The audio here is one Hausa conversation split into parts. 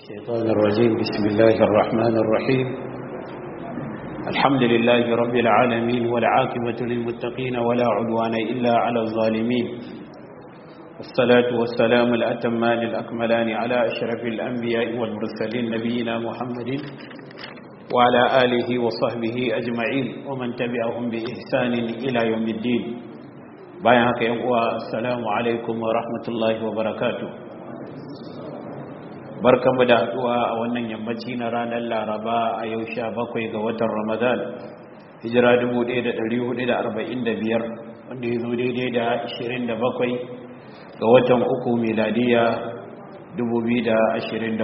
الشيطان الرجيم بسم الله الرحمن الرحيم الحمد لله رب العالمين والعاقبة للمتقين ولا عدوان إلا على الظالمين والصلاة والسلام الأتمان الأكملان على أشرف الأنبياء والمرسلين نبينا محمد وعلى آله وصحبه أجمعين ومن تبعهم بإحسان إلى يوم الدين بايعك يقوى السلام عليكم ورحمة الله وبركاته barkanmu da haduwa a wannan yammaci na ranar laraba a yau sha bakwai ga watan ramadan hijira 1445 wanda ya zo daidai da 27 ga watan uku miladiya 2024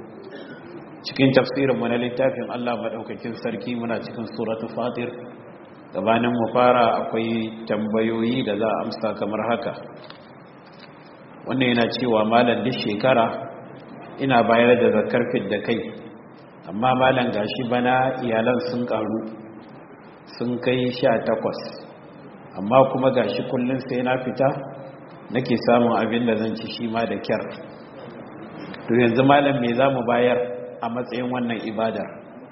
cikin tafsirinmu na littafin allah maɗaukakin sarki muna cikin suratu fatir gabanin mu fara akwai tambayoyi da za a amsa kamar haka wannan yana cewa malam duk shekara ina bayar da zakar da kai amma malam gashi bana iyalan sun karu sun kai sha takwas amma kuma gashi kullum sai na fita nake samun abin da zan ci shi ma da kyar to yanzu malam me za mu bayar a matsayin wannan ibadar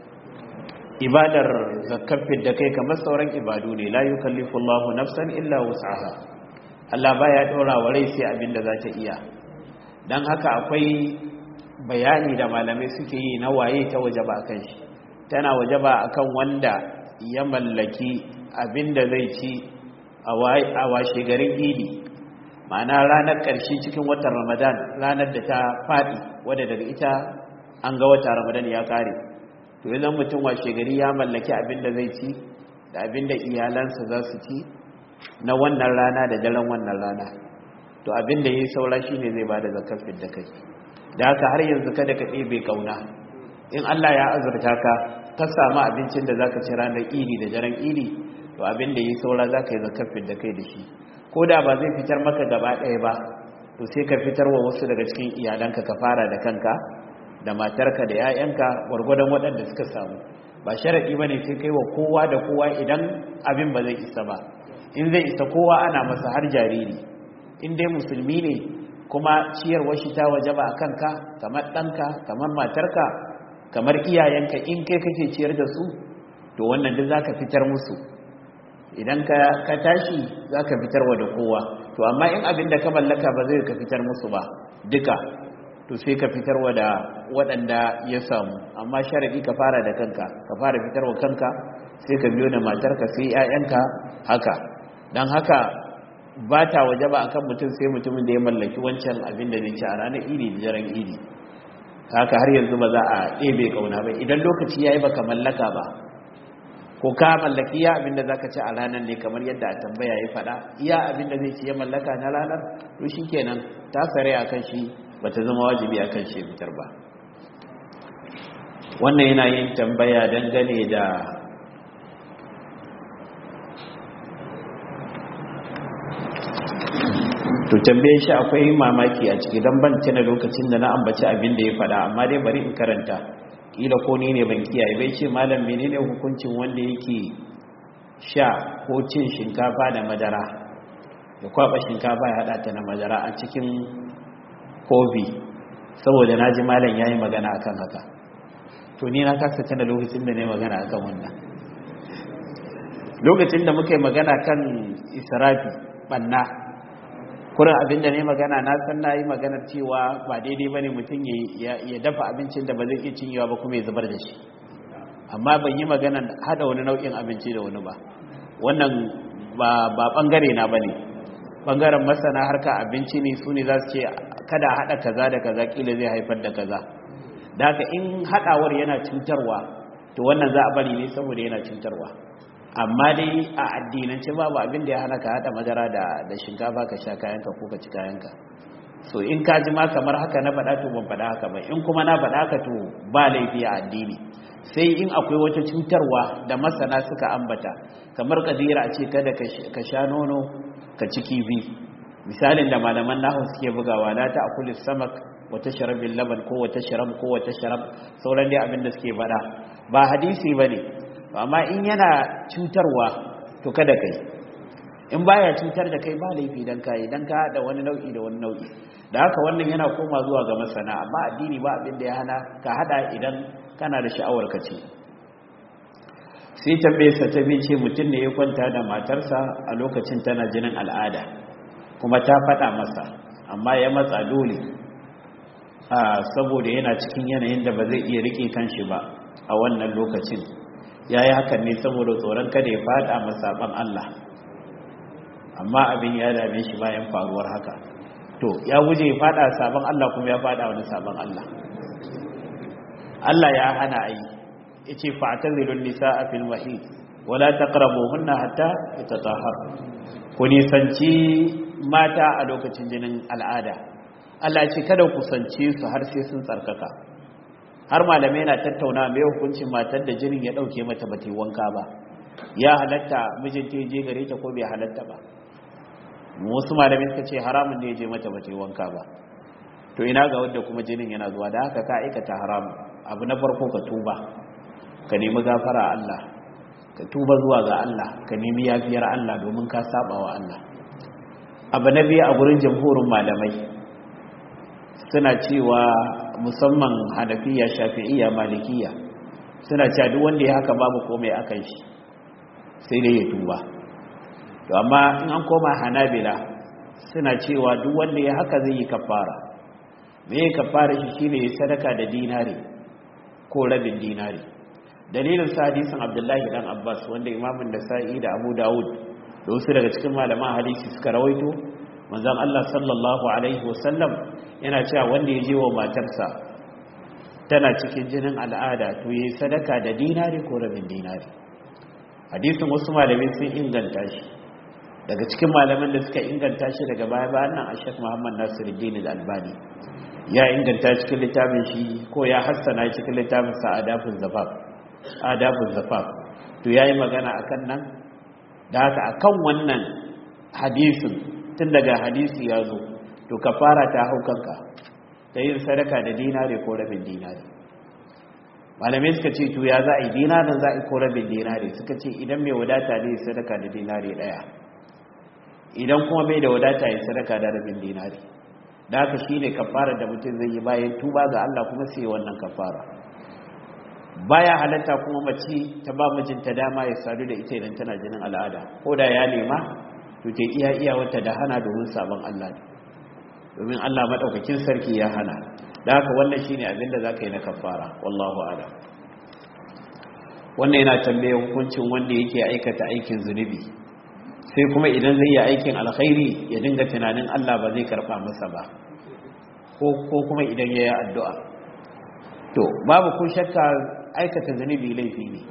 ibadar zakar da kai kamar sauran ibadu ne la yukallifu Allahu nafsan illa wus'aha Allah baya dora wa rai sai abin da za ta iya dan haka akwai bayani da malamai suke yi na waye ta waje ba kan shi tana waje ba akan wanda ya mallaki abinda zai ci a washe garin idi ma'ana ranar ƙarshe cikin watan ramadan ranar da ta faɗi wadda daga ita an ga wata ramadan ya ƙare to yanzu mutum washe gari ya mallaki abinda zai ci da abinda iyalansa za su ci na wannan rana da daren wannan rana to abinda ya yi saura shine zai ba da zakafin da kai da haka har yanzu kada ka ɗebe ƙauna in Allah ya azurta ka ka samu abincin da za ka ci ranar iri da daren iri to abin da yi saura za ka yi zakafin da kai da shi ko da ba zai fitar maka gaba ɗaya ba to sai ka fitar wa wasu daga cikin iyalanka ka fara da kanka da matarka da 'ya'yanka gwargwadon waɗanda suka samu ba sharaɗi ba ne sai kai wa kowa da kowa idan abin ba zai isa ba in zai isa kowa ana masa har jariri in dai musulmi ne kuma ciyarwar shi ta waje ba a kanka kamar ɗanka kamar matarka kamar iyayenka in kai kake ciyar da su to wannan duk za ka fitar musu idan ka tashi za ka fitarwa da kowa to amma in abin da ka mallaka ba zai ka fitar musu ba duka to sai ka fitarwa da waɗanda ya samu amma sharaɗi ka fara da kanka ka fara fitarwa kanka sai ka biyo da matarka sai 'ya'yanka haka don haka ba ta waje ba akan mutum sai mutumin da ya mallaki wancan abin da zai ci a ranar iri da daren iri haka har yanzu ba za a ɗebe kauna ba idan lokaci ya yi baka mallaka ba ko ka mallaki ya abin da za ka ci a ranar ne kamar yadda a tambaya ya faɗa iya abin da zai ci ya mallaka na ranar to shi kenan ta sare a kan shi ba ta zama wajibi a kan shi fitar ba wannan yana yin tambaya dangane da to tambaye shi akwai mamaki a ciki don ban tana lokacin da na ambaci abin da ya faɗa amma dai bari in karanta kila ko ni ne ban kiyaye bai ce malam menene hukuncin wanda yake sha ko cin shinkafa da madara ya kwaba shinkafa ya hada ta na madara a cikin kofi saboda na ji malam ya yi magana akan haka to ni na kasa tana lokacin da na yi magana akan wannan lokacin da muka yi magana kan israfi banna kurin abin da ne magana na san na yi maganar cewa ba daidai ba ne mutum ya dafa abincin da ba zai iya cinyewa ba kuma ya zubar da shi amma ban yi magana hada wani nau'in abinci da wani ba wannan ba bangare na ba ne bangaren masana harka abinci ne su ne za su ce kada hada kaza da kaza kila zai haifar da kaza da haka in hadawar yana cutarwa to wannan za a bari ne saboda yana cutarwa amma dai a addinance babu abin da ya hana ka hada madara da da shinkafa ka sha kayanka ko ka ci kayanka so in ka ji ma kamar haka na faɗa to ban faɗa haka ba in kuma na faɗa haka to ba laifi a addini sai in akwai wata cutarwa da masana suka ambata kamar kadira a ce kada ka sha nono ka ci kifi misalin da malaman nahu suke bugawa la ta akuli samak wata sharabin laban ko wata sharab ko wata sharab sauran dai abin da suke faɗa ba hadisi bane amma in yana cutarwa to kada kai in baya cutar da kai ba laifi dan kai dan ka hada wani nau'i da wani nau'i da haka wannan yana koma zuwa ga masana amma addini ba abin da ya hana ka hada idan kana da sha'awar ka ce sai tambaye sa ta ce mutum ne ya kwanta da matarsa a lokacin tana jinin al'ada kuma ta faɗa masa amma ya matsa dole saboda yana cikin yanayin da ba zai iya rike kanshi ba a wannan lokacin ya yi hakan ne saboda tsoron kada ya fada masaban Allah amma abin ya dame shi bayan faruwar haka to ya guje ya fada sabon Allah kuma ya fada wani sabon Allah Allah ya hana ayi yace fa'tazilun nisaa fil mahid wala taqrabuhunna hatta yatatahhar ku nisanci mata a lokacin jinin al'ada Allah ya ce kada ku sance su har sai sun tsarkaka har malamai na tattauna mai hukuncin matar da jinin ya dauke mata bata wanka ba ya halatta mijinta ya je gare ta ko bai halatta ba wasu malamai suka ce haramun ne ya je mata bata wanka ba to ina ga wanda kuma jinin yana zuwa da haka ka aikata haramun abu na farko ka tuba ka nemi gafara Allah ka tuba zuwa ga Allah ka nemi yafiyar Allah domin ka saba wa Allah abu na biyu a gurin jamhurin malamai suna cewa musamman hanafiya shafi'iyya malikiya suna cewa duk wanda ya haka babu komai akan shi sai dai ya tuba to amma in an koma hanabila suna cewa duk wanda ya haka zai yi kafara me ya kafara shi shine ya sadaka da dinari ko rabin dinari dalilin sa hadisin abdullahi dan abbas wanda imamun da sa'i da abu dawud da wasu daga cikin malaman hadisi suka rawaito manzon Allah sallallahu alaihi wasallam yana cewa wanda ya je wa matarsa tana cikin jinin al'ada to yi sadaka da dinari ko rabin dinari hadisin wasu malamai sun inganta shi daga cikin malaman da suka inganta shi daga baya bayan nan ashek muhammad nasiruddin al-albani ya inganta cikin littafin shi ko ya hassana cikin littafin sa adabun zafaf adabun zafaf to yayi magana akan nan da haka akan wannan hadisin tun daga hadisi ya zo to ka fara ta hau kanka ta yin sadaka da dinare ko rabin dinare malamai suka ce to ya za a yi dinarin za a yi ko rabin dinare suka ce idan mai wadata ne sadaka da dinare daya idan kuma bai da wadata ya sadaka da rabin dinare da haka shi ne kafara da mutum zai yi bayan tuba ga Allah kuma sai wannan kafara baya halatta kuma mace ta ba mijinta dama ya sadu da ita idan tana jinin al'ada ko da ya nema to ta iya iya wata da hana domin sabon Allah ne domin Allah madaukakin sarki ya hana da haka wannan shine abin da zaka yi na kafara wallahu a'lam wannan yana tambaye hukuncin wanda yake aikata aikin zunubi sai kuma idan zai yi aikin alkhairi ya dinga tunanin Allah ba zai karba masa ba ko ko kuma idan yayi addu'a to babu ko shakka aikata zunubi laifi ne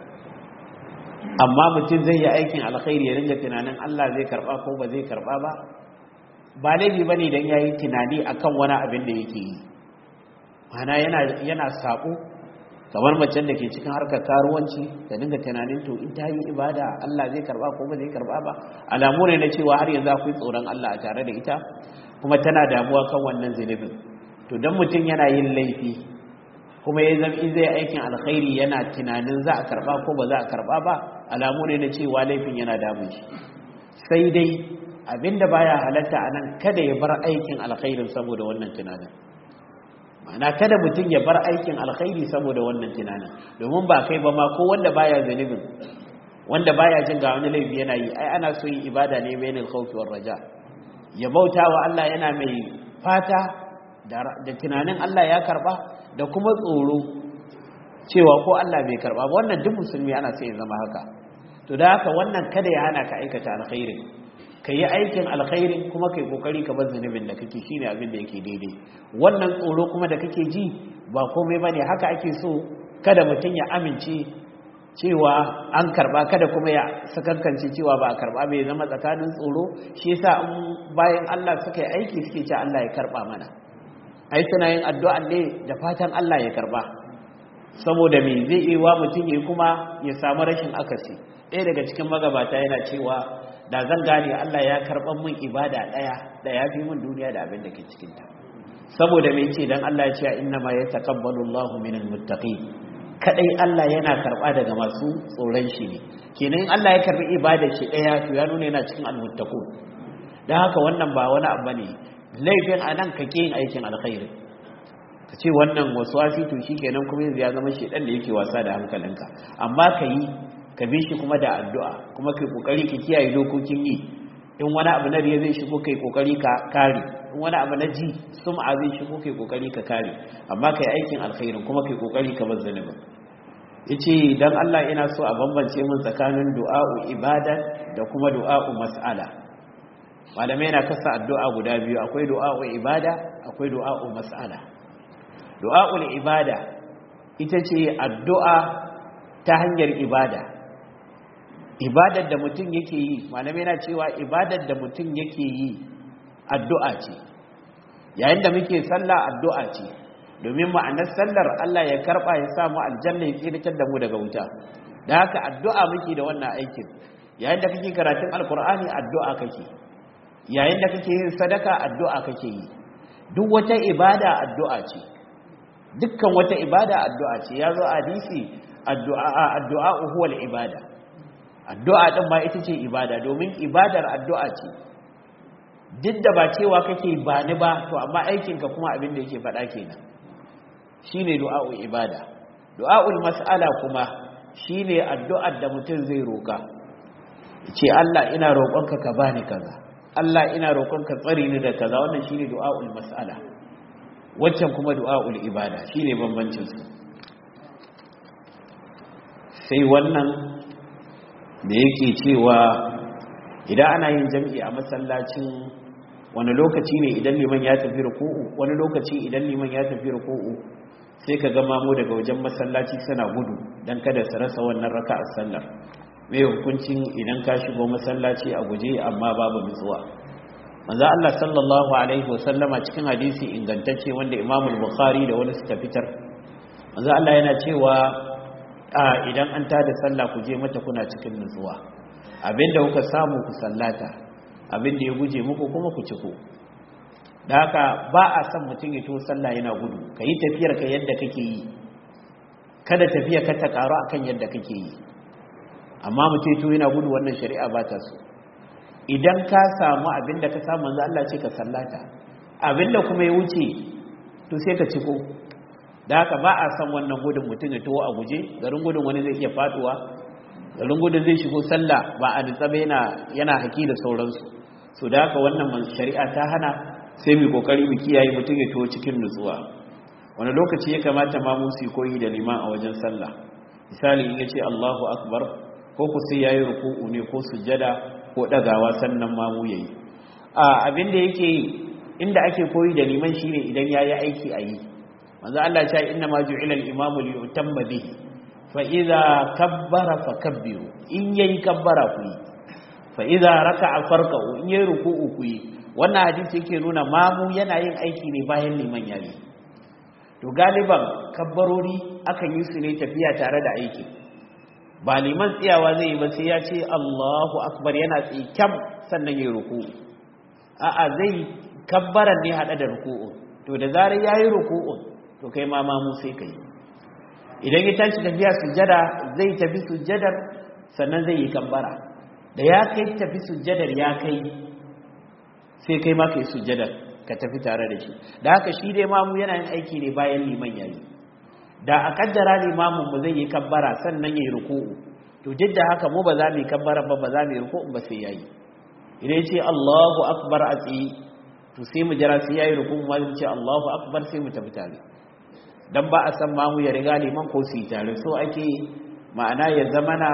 amma mutum zai yi aikin alkhairi ya dinga tunanin Allah zai karba ko ba zai karba ba ba laifi ba ne don ya yi tunani a kan wani abin da yake yi mana yana saƙo kamar macen da ke cikin harkar karuwanci ta dinga tunanin to in ta yi ibada Allah zai karba ko ba zai karba ba alamu ne na cewa har yanzu akwai tsoron Allah a tare da ita kuma tana damuwa kan wannan zunubin to don mutum yana yin laifi kuma ya zama in zai aikin alkhairi yana tunanin za a karba ko ba za a karba ba alamu ne na cewa laifin yana damun shi sai dai abinda baya halatta a nan kada ya bar aikin alkhairin saboda wannan tunanin ma'ana kada mutum ya bar aikin alkhairi saboda wannan tunanin domin ba kai ba ma ko wanda baya zanibin wanda baya jin ga wani laifi yana yi ai ana so yin ibada ne bainal khawfi war raja ya bauta wa Allah yana mai fata da tunanin Allah ya karba da kuma tsoro cewa ko Allah bai karba ba wannan duk musulmi ana sai ya zama haka to da haka wannan kada ya hana ka aikata alkhairin ka yi aikin alkhairin kuma kai kokari ka bar zunubin da kake shine abin da yake daidai wannan tsoro kuma da kake ji ba komai bane haka ake so kada mutum ya amince cewa an karba kada kuma ya sakankance cewa ba a karba bai zama tsakanin tsoro shi yasa bayan Allah suka yi aiki suke ce Allah ya karba mana ai suna yin addu'a ne da fatan Allah ya karba saboda me zai yi wa mutum ya kuma ya samu rashin akasi ɗaya daga cikin magabata yana cewa da zan gane Allah ya karɓar min ibada ɗaya da ya fi min duniya da abin da ke cikinta saboda mai ce don Allah ya ce inna ma ya taƙabbalu Allahu minal muttaqin kadai Allah yana karba daga masu tsoron shi ne kenan Allah ya karbi ibadar shi daya to ya nuna yana cikin almuttaqun dan haka wannan ba wani abu ne laifin anan kake yin aikin alkhairi ka ce wannan waswasi to shikenan kuma yanzu ya zama shedan da yake wasa da hankalinka amma ka yi ka bi shi kuma da addu'a kuma kai kokari ka kiyaye dokokin yi in wani abu na riya zai shigo kai kokari ka kare in wani abu na ji sum'a zai shigo kai kokari ka kare amma kai aikin alkhairin kuma kai kokari ka bar zanubin yace dan Allah ina so a bambance min tsakanin du'a'u ibada da kuma du'a'u mas'ala malamai na kasa addu'a guda biyu akwai du'a'u ibada akwai du'a'u mas'ala du'a'ul ibada ita ce addu'a ta hanyar ibada ibadar da mutum yake yi malamai na cewa ibadar da mutum yake yi addu'a ce yayin da muke sallah addu'a ce domin ma'anar sallar Allah ya karba ya samu aljanna ya tsiratar da mu daga wuta da haka addu'a muke da wannan aikin yayin da kake karatun alkur'ani addu'a kake yayin da kake yin sadaka addu'a kake yi duk wata ibada addu'a ce dukkan wata ibada addu'a ce ya zo hadisi addu'a addu'a huwa ibada addu'a din ma ita ce ibada domin ibadar addu'a ce duk da ba cewa kake ba ni ba to amma aikinka kuma abin da yake faɗa kenan shine du'a'ul ibada du'a'ul mas'ala kuma shine addu'ar da mutum zai roka ce Allah ina roƙonka ka bani kaza Allah ina roƙonka tsare ni da kaza wannan shine du'a'ul mas'ala waccan kuma du'a'ul ibada shine bambancin su sai wannan da yake cewa idan ana yin jam'i a masallacin wani lokaci ne idan liman ya tafi ruku'u wani lokaci idan liman ya tafi ruku'u sai ka gama mu daga wajen masallaci suna gudu don kada su rasa wannan raka a sallar mai hukuncin idan ka shigo masallaci a guje amma babu nutsuwa manzo Allah sallallahu alaihi wasallama cikin hadisi ingantacce wanda Imam Bukhari da wani suka fitar manzo Allah yana cewa idan an tada sallah ku je mata kuna cikin nutsuwa abinda kuka samu ku sallata abinda ya guje muku kuma ku ciko da haka ba a son mutum ya to sallah yana gudu ka yi tafiyar ka yadda kake yi kada tafiya ka ta karu akan yadda kake yi amma mutum to yana gudu wannan shari'a ba ta so idan ka samu abinda ka samu manzo Allah ce ka sallata abinda kuma ya wuce to sai ka ciko da haka ba a son wannan gudun mutum ya to a guje garin gudun wani zai iya faduwa garin gudun zai shigo sallah ba a nitsabe yana yana haki da sauransu so da haka wannan shari'a ta hana sai mu kokari mu kiyaye mutum ya to cikin nutsuwa wani lokaci ya kamata ma mu su koyi da liman a wajen sallah misali in yace Allahu akbar ko ku sai yayi ruku'u ne ko sujjada ko dagawa sannan ma mu yayi a abin da yake inda ake koyi da liman shine idan yayi aiki a yi manzo Allah ya ce inna ma ju'ila al-imamu li yutamma bihi fa idza kabbara fakabbiru in yayi kabbara ku yi fa idza raka'a farka'u in yayi ruku'u ku yi wannan hadisi yake nuna mamu yana yin aiki ne bayan liman yayi to galiban kabbarori akan yi su ne tafiya tare da aiki ba liman tsiyawa zai yi ba sai ya ce Allahu akbar yana tsikam sannan yayi ruku'u a'a zai kabbaran ne hada da ruku'u to da zarar yayi ruku'u to kai ma mamu sai kai idan ya tashi tafiya sujjada zai tafi sujjadar sannan zai yi kabbara da ya kai tafi sujjadar ya kai sai kai ma kai sujjadar ka tafi tare da shi da haka shi dai mamu yana yin aiki ne bayan liman yayi da a kaddara limamin mu zai yi kabbara sannan yayi ruku'u to duk da haka mu ba za mu yi kabbara ba ba za mu yi ruku'u ba sai yayi idan ya ce Allahu akbar a tsaye to sai mu jira sai yayi ruku'u ma mu ce Allahu akbar sai mu tafi tare dan ba a san mamu ya riga liman ko su yi tare so ake ma'ana ya zamana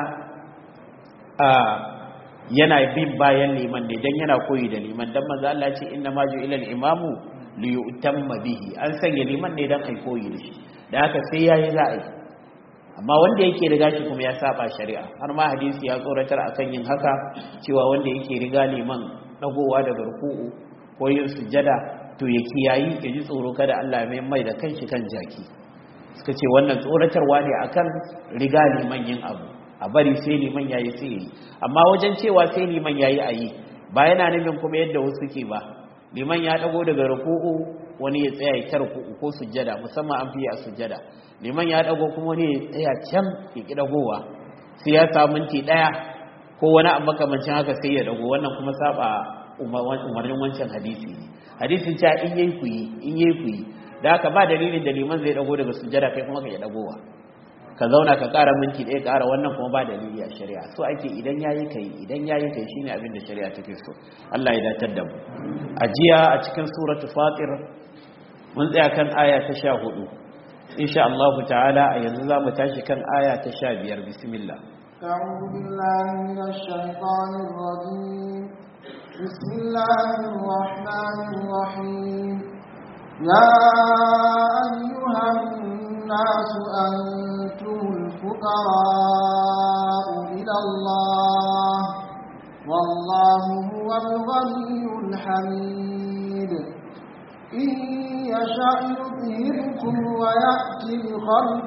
a yana bin bayan liman ne dan yana koyi da liman dan manzo Allah ce inna ma ju'ila al-imamu li yutamma bihi an sanya liman ne dan ai koyi da shi da haka sai yayi za a yi amma wanda yake riga shi kuma ya saba shari'a har ma hadisi ya tsoratar akan yin haka cewa wanda yake riga liman dagowa daga ruku'u ko yin sujjada to ya kiyayi ya ji tsoro kada Allah mai mai da kanshi kan jaki suka ce wannan tsoratarwa ne akan riga liman yin abu a bari sai liman yayi sai yi amma wajen cewa sai liman yayi ayi ba yana nufin kuma yadda wasu ke ba liman ya dago daga ruku'u wani ya tsaya ya tarku ko sujjada musamman an fiye a sujjada liman ya dago kuma wani ya tsaya can ya ki dagowa sai ya samu minti daya ko wani abu makamancin haka sai ya dago wannan kuma saba umarnin wancan hadisi hadisin cewa in yayi ku yi in yayi ku yi da haka ba dalilin da liman zai dago daga sujjada kai kuma ka ya dagowa ka zauna ka ƙara minti ɗaya ƙara wannan kuma ba dalili a shari'a so ake idan yayi kai idan yayi kai shine abin da shari'a take so Allah ya datar da mu a jiya a cikin suratu fatir mun tsaya kan aya ta 14 insha Allah ta'ala a yanzu za mu tashi kan aya ta 15 bismillah أعوذ بالله من الشيطان الرجيم بسم الله الرحمن الرحيم يا أيها الناس أنتم الفقراء إلى الله والله هو الغني الحميد إن يشأ يذهبكم ويأتي بخلق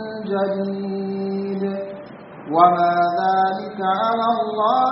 جديد وما ذلك على الله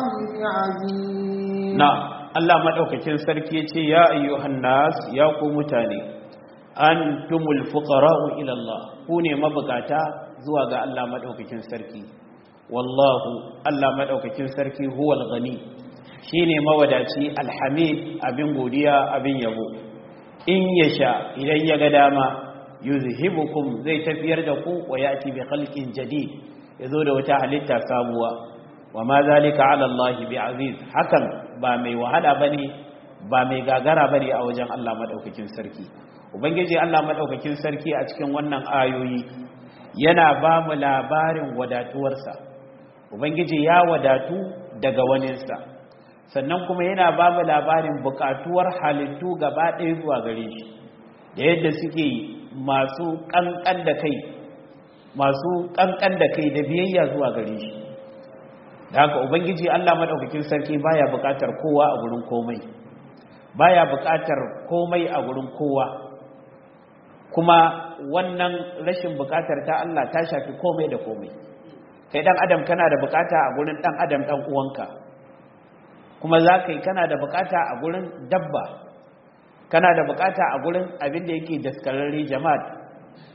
بعزيز نعم Allah madaukakin sarki yace ya ayyuhan nas ya ku mutane antumul fuqara'u ila Allah ku ne mabukata zuwa ga Allah madaukakin sarki wallahu Allah madaukakin sarki huwal ghani shine mawadaci alhamid abin godiya abin yabo in yasha idan ya ga dama yuzhibukum zai tafiyar da ku wa yati bi khalqin jadid yazo da wata halitta sabuwa wa ma zalika ala Allah bi aziz hakan ba mai wahala bane ba mai gagara bane a wajen Allah madaukakin sarki ubangiji Allah madaukakin sarki a cikin wannan ayoyi yana ba mu labarin wadatuwarsa ubangiji ya wadatu daga waninsa sannan kuma yana ba mu labarin bukatuwar halittu gaba ɗaya zuwa gare shi da yadda suke masu ƙanƙan da kai masu ƙanƙan da kai da biyayya zuwa gare shi da haka ubangiji Allah madaukakin sarki baya bukatar kowa a gurin komai baya bukatar komai a gurin kowa kuma wannan rashin bukatar ta Allah ta shafi komai da komai kai dan adam kana da bukata a gurin dan adam dan uwanka kuma za ka yi kana da bukata a gurin dabba kana da bukata a gurin abin da yake daskararre jama'a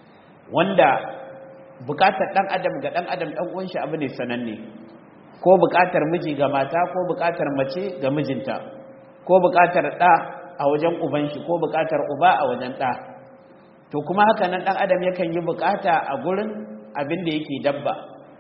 wanda bukatar dan adam ga dan adam dan uwan shi abu ne sananne ko bukatar miji ga mata ko bukatar mace ga mijinta ko bukatar ɗa a wajen uban shi ko bukatar uba a wajen ɗa to kuma haka nan ɗan adam yakan yi bukata a gurin abin da yake dabba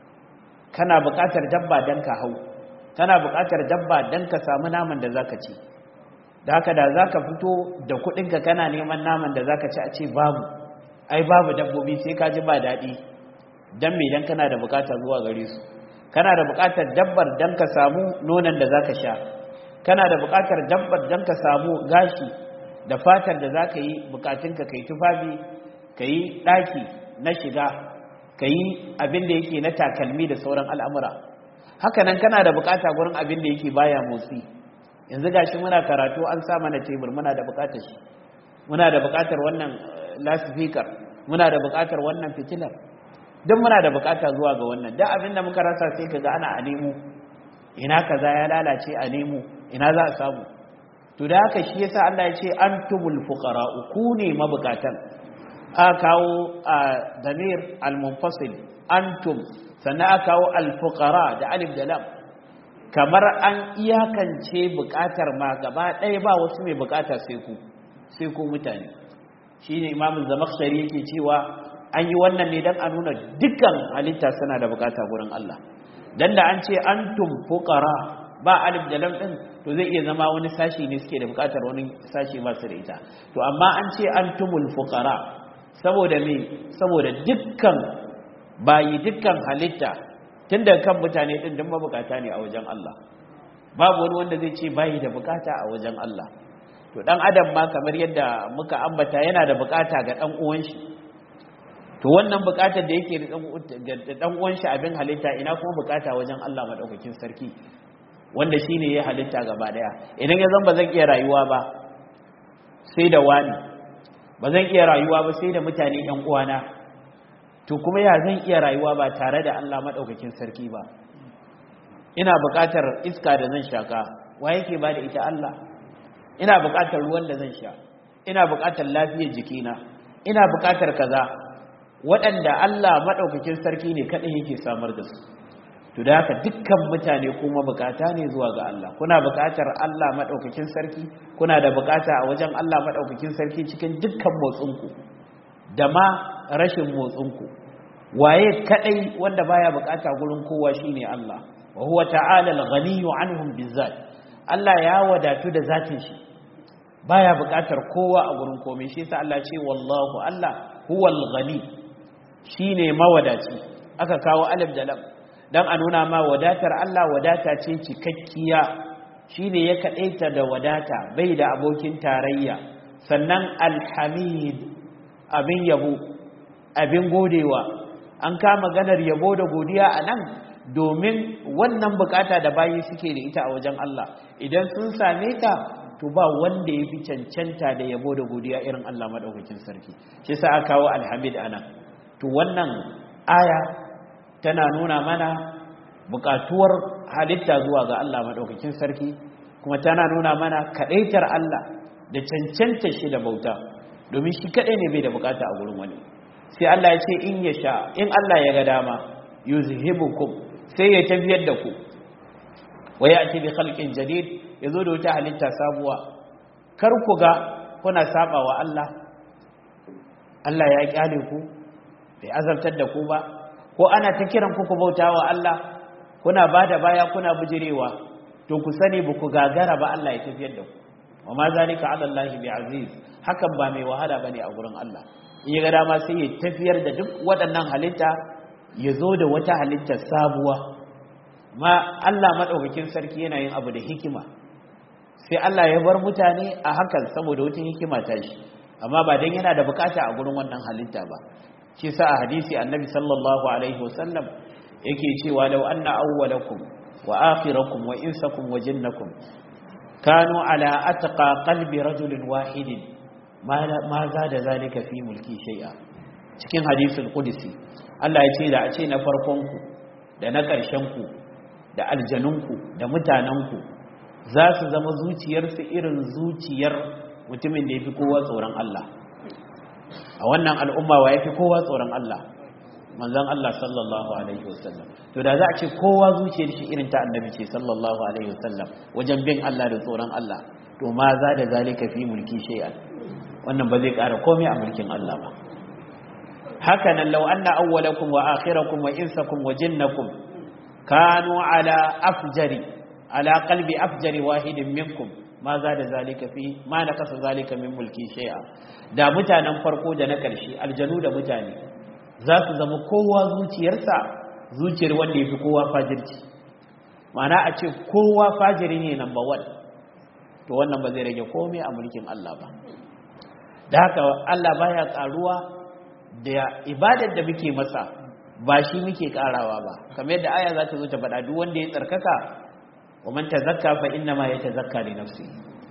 kana bukatar dabba don ka hau kana bukatar dabba don ka samu naman da zaka ci da haka da zaka fito da kuɗinka kana neman naman da zaka ci a ce babu ai babu dabbobi sai ka ji ba daɗi don me dan kana da bukata zuwa gare su kana da buƙatar dabbar don ka samu nonon da za ka sha kana da buƙatar dabbar don ka samu gashi da fatar da za ka yi buƙatunka ka yi tufafi ka yi ɗaki na shiga ka yi abin da yake na takalmi da sauran al'amura hakanan kana da buƙata gurin abin da yake baya motsi yanzu gashi muna karatu an sa mana tebur muna da buƙatar shi muna da buƙatar wannan lasifikar muna da buƙatar wannan fitilar duk muna da bukata zuwa ga wannan da abin da muka rasa sai kaga ana a nemo ina kaza ya lalace a nemo ina za a samu to da haka shi yasa Allah ya ce antumul fuqara ku ne mabukatan a kawo a damir al-munfasil antum sannan a kawo al-fuqara da alif da lam kamar an iyakance bukatar ma gaba ɗaya ba wasu mai bukata sai ku sai ku mutane shine imamu zamakhshari yake cewa an yi wannan ne don a nuna dukkan halitta suna da bukata gurin Allah dan da an ce antum fuqara ba alif da lam din to zai iya zama wani sashi ne suke da bukatar wani sashi ba su da ita to amma an ce antumul fuqara saboda me saboda dukkan bayi dukkan halitta tun da kan mutane din duk mabukata ne a wajen Allah babu wani wanda zai ce bayi da bukata a wajen Allah to dan adam ma kamar yadda muka ambata yana da bukata ga dan uwan shi to wannan bukatar da yake da dan uwan shi abin halitta ina kuma bukata wajen Allah madaukakin sarki wanda shine ya halitta gaba daya idan ya zan ba zan iya rayuwa ba sai da wani ba zan iya rayuwa ba sai da mutane yan uwana to kuma ya zan iya rayuwa ba tare da Allah madaukakin sarki ba ina bukatar iska da zan shaka wa yake ba da ita Allah ina bukatar ruwan da zan sha ina buƙatar lafiyar jikina ina buƙatar kaza waɗanda Allah maɗaukakin sarki ne kaɗai yake samar da su to da haka dukkan mutane kuma bukata ne zuwa ga Allah kuna bukatar Allah madaukakin sarki kuna da bukata a wajen Allah madaukakin sarki cikin dukkan motsinku da ma rashin motsinku waye kadai wanda baya bukata gurin kowa shine Allah wa huwa ta'ala al-ghaniyyu anhum bizzat Allah ya wadatu da zatin shi baya bukatar kowa a gurin komai shi yasa Allah ce wallahu Allah huwal ghani shine mawadaci aka kawo alif da lam don a nuna ma wadatar Allah wadata ce cikakkiya shi ne ya kaɗaita da wadata bai da abokin tarayya sannan alhamid abin yabo abin godewa an kama ganar yabo da godiya a nan domin wannan bukata da bayi suke da ita a wajen Allah idan sun same ta to ba wanda ya fi cancanta da yabo da godiya irin Allah maɗaukakin sarki shi sa aka kawo alhamid a nan to wannan aya tana nuna mana bukatuwar halitta zuwa ga Allah maɗaukakin sarki kuma tana nuna mana kaɗaitar Allah da cancanta shi da bauta domin shi kaɗai ne bai da bukata a gurin wani sai Allah ya ce in ya sha in Allah ya ga dama yuzhibukum sai ya tafiyar da ku wa ya'ti bi khalqin jadid yazo da wata halitta sabuwa kar ku ga kuna saba wa Allah Allah ya kyale ku bai azabtar da ku ba ko ana ta kiran ku ku bauta wa Allah kuna bada baya kuna bujirewa to ku sani ba ku gagara ba Allah ya tafiyar da ku wa ma zalika ala Allah bi aziz hakan ba mai wahala bane a gurin Allah in ya ga dama sai ya tafiyar da duk waɗannan halitta ya zo da wata halitta sabuwa ma Allah madaukakin sarki yana yin abu da hikima sai Allah ya bar mutane a hakan saboda wata hikima ta shi amma ba dan yana da bukata a gurin wannan halitta ba shi sa a hadisi annabi sallallahu alaihi wasallam yake cewa law anna awwalakum wa akhirakum wa insakum wa jinnakum kanu ala atqa qalbi rajulin wahidin ma za da zalika fi mulki shay'a cikin hadisul qudsi Allah ya ce da a ce na farkon ku da na ƙarshen ku da aljanunku da mutanenku za su zama zuciyarsu irin zuciyar mutumin da ya fi kowa tsoron Allah a wannan al'umma wa ya fi kowa tsoron Allah manzan Allah sallallahu Alaihi wasallam to da za a ce kowa zuciyar shi irin ta annabi ce sallallahu Alaihi wasallam wajen bin Allah da tsoron Allah to ma za da zalika fi mulki shay'an wannan ba zai ƙara komai a mulkin Allah ba haka nan law anna awwalakum wa akhirakum wa insakum wa jinnakum kanu ala afjari ala qalbi afjari wahidin minkum ma za da zalika fi ma na kasa zalika min mulki shay'a da mutanen farko da na ƙarshe aljanu da mutane za su zama kowa zuciyarsa zuciyar wanda ya fi kowa fajirci mana a ce kowa fajiri ne number one to wannan ba zai rage komai a mulkin Allah ba da haka Allah baya karuwa da ibadar da muke masa ba shi muke karawa ba kamar yadda aya za ta zo ta faɗa duk wanda ya tsarkaka wa man tazakka fa inna ma yatazakka li nafsi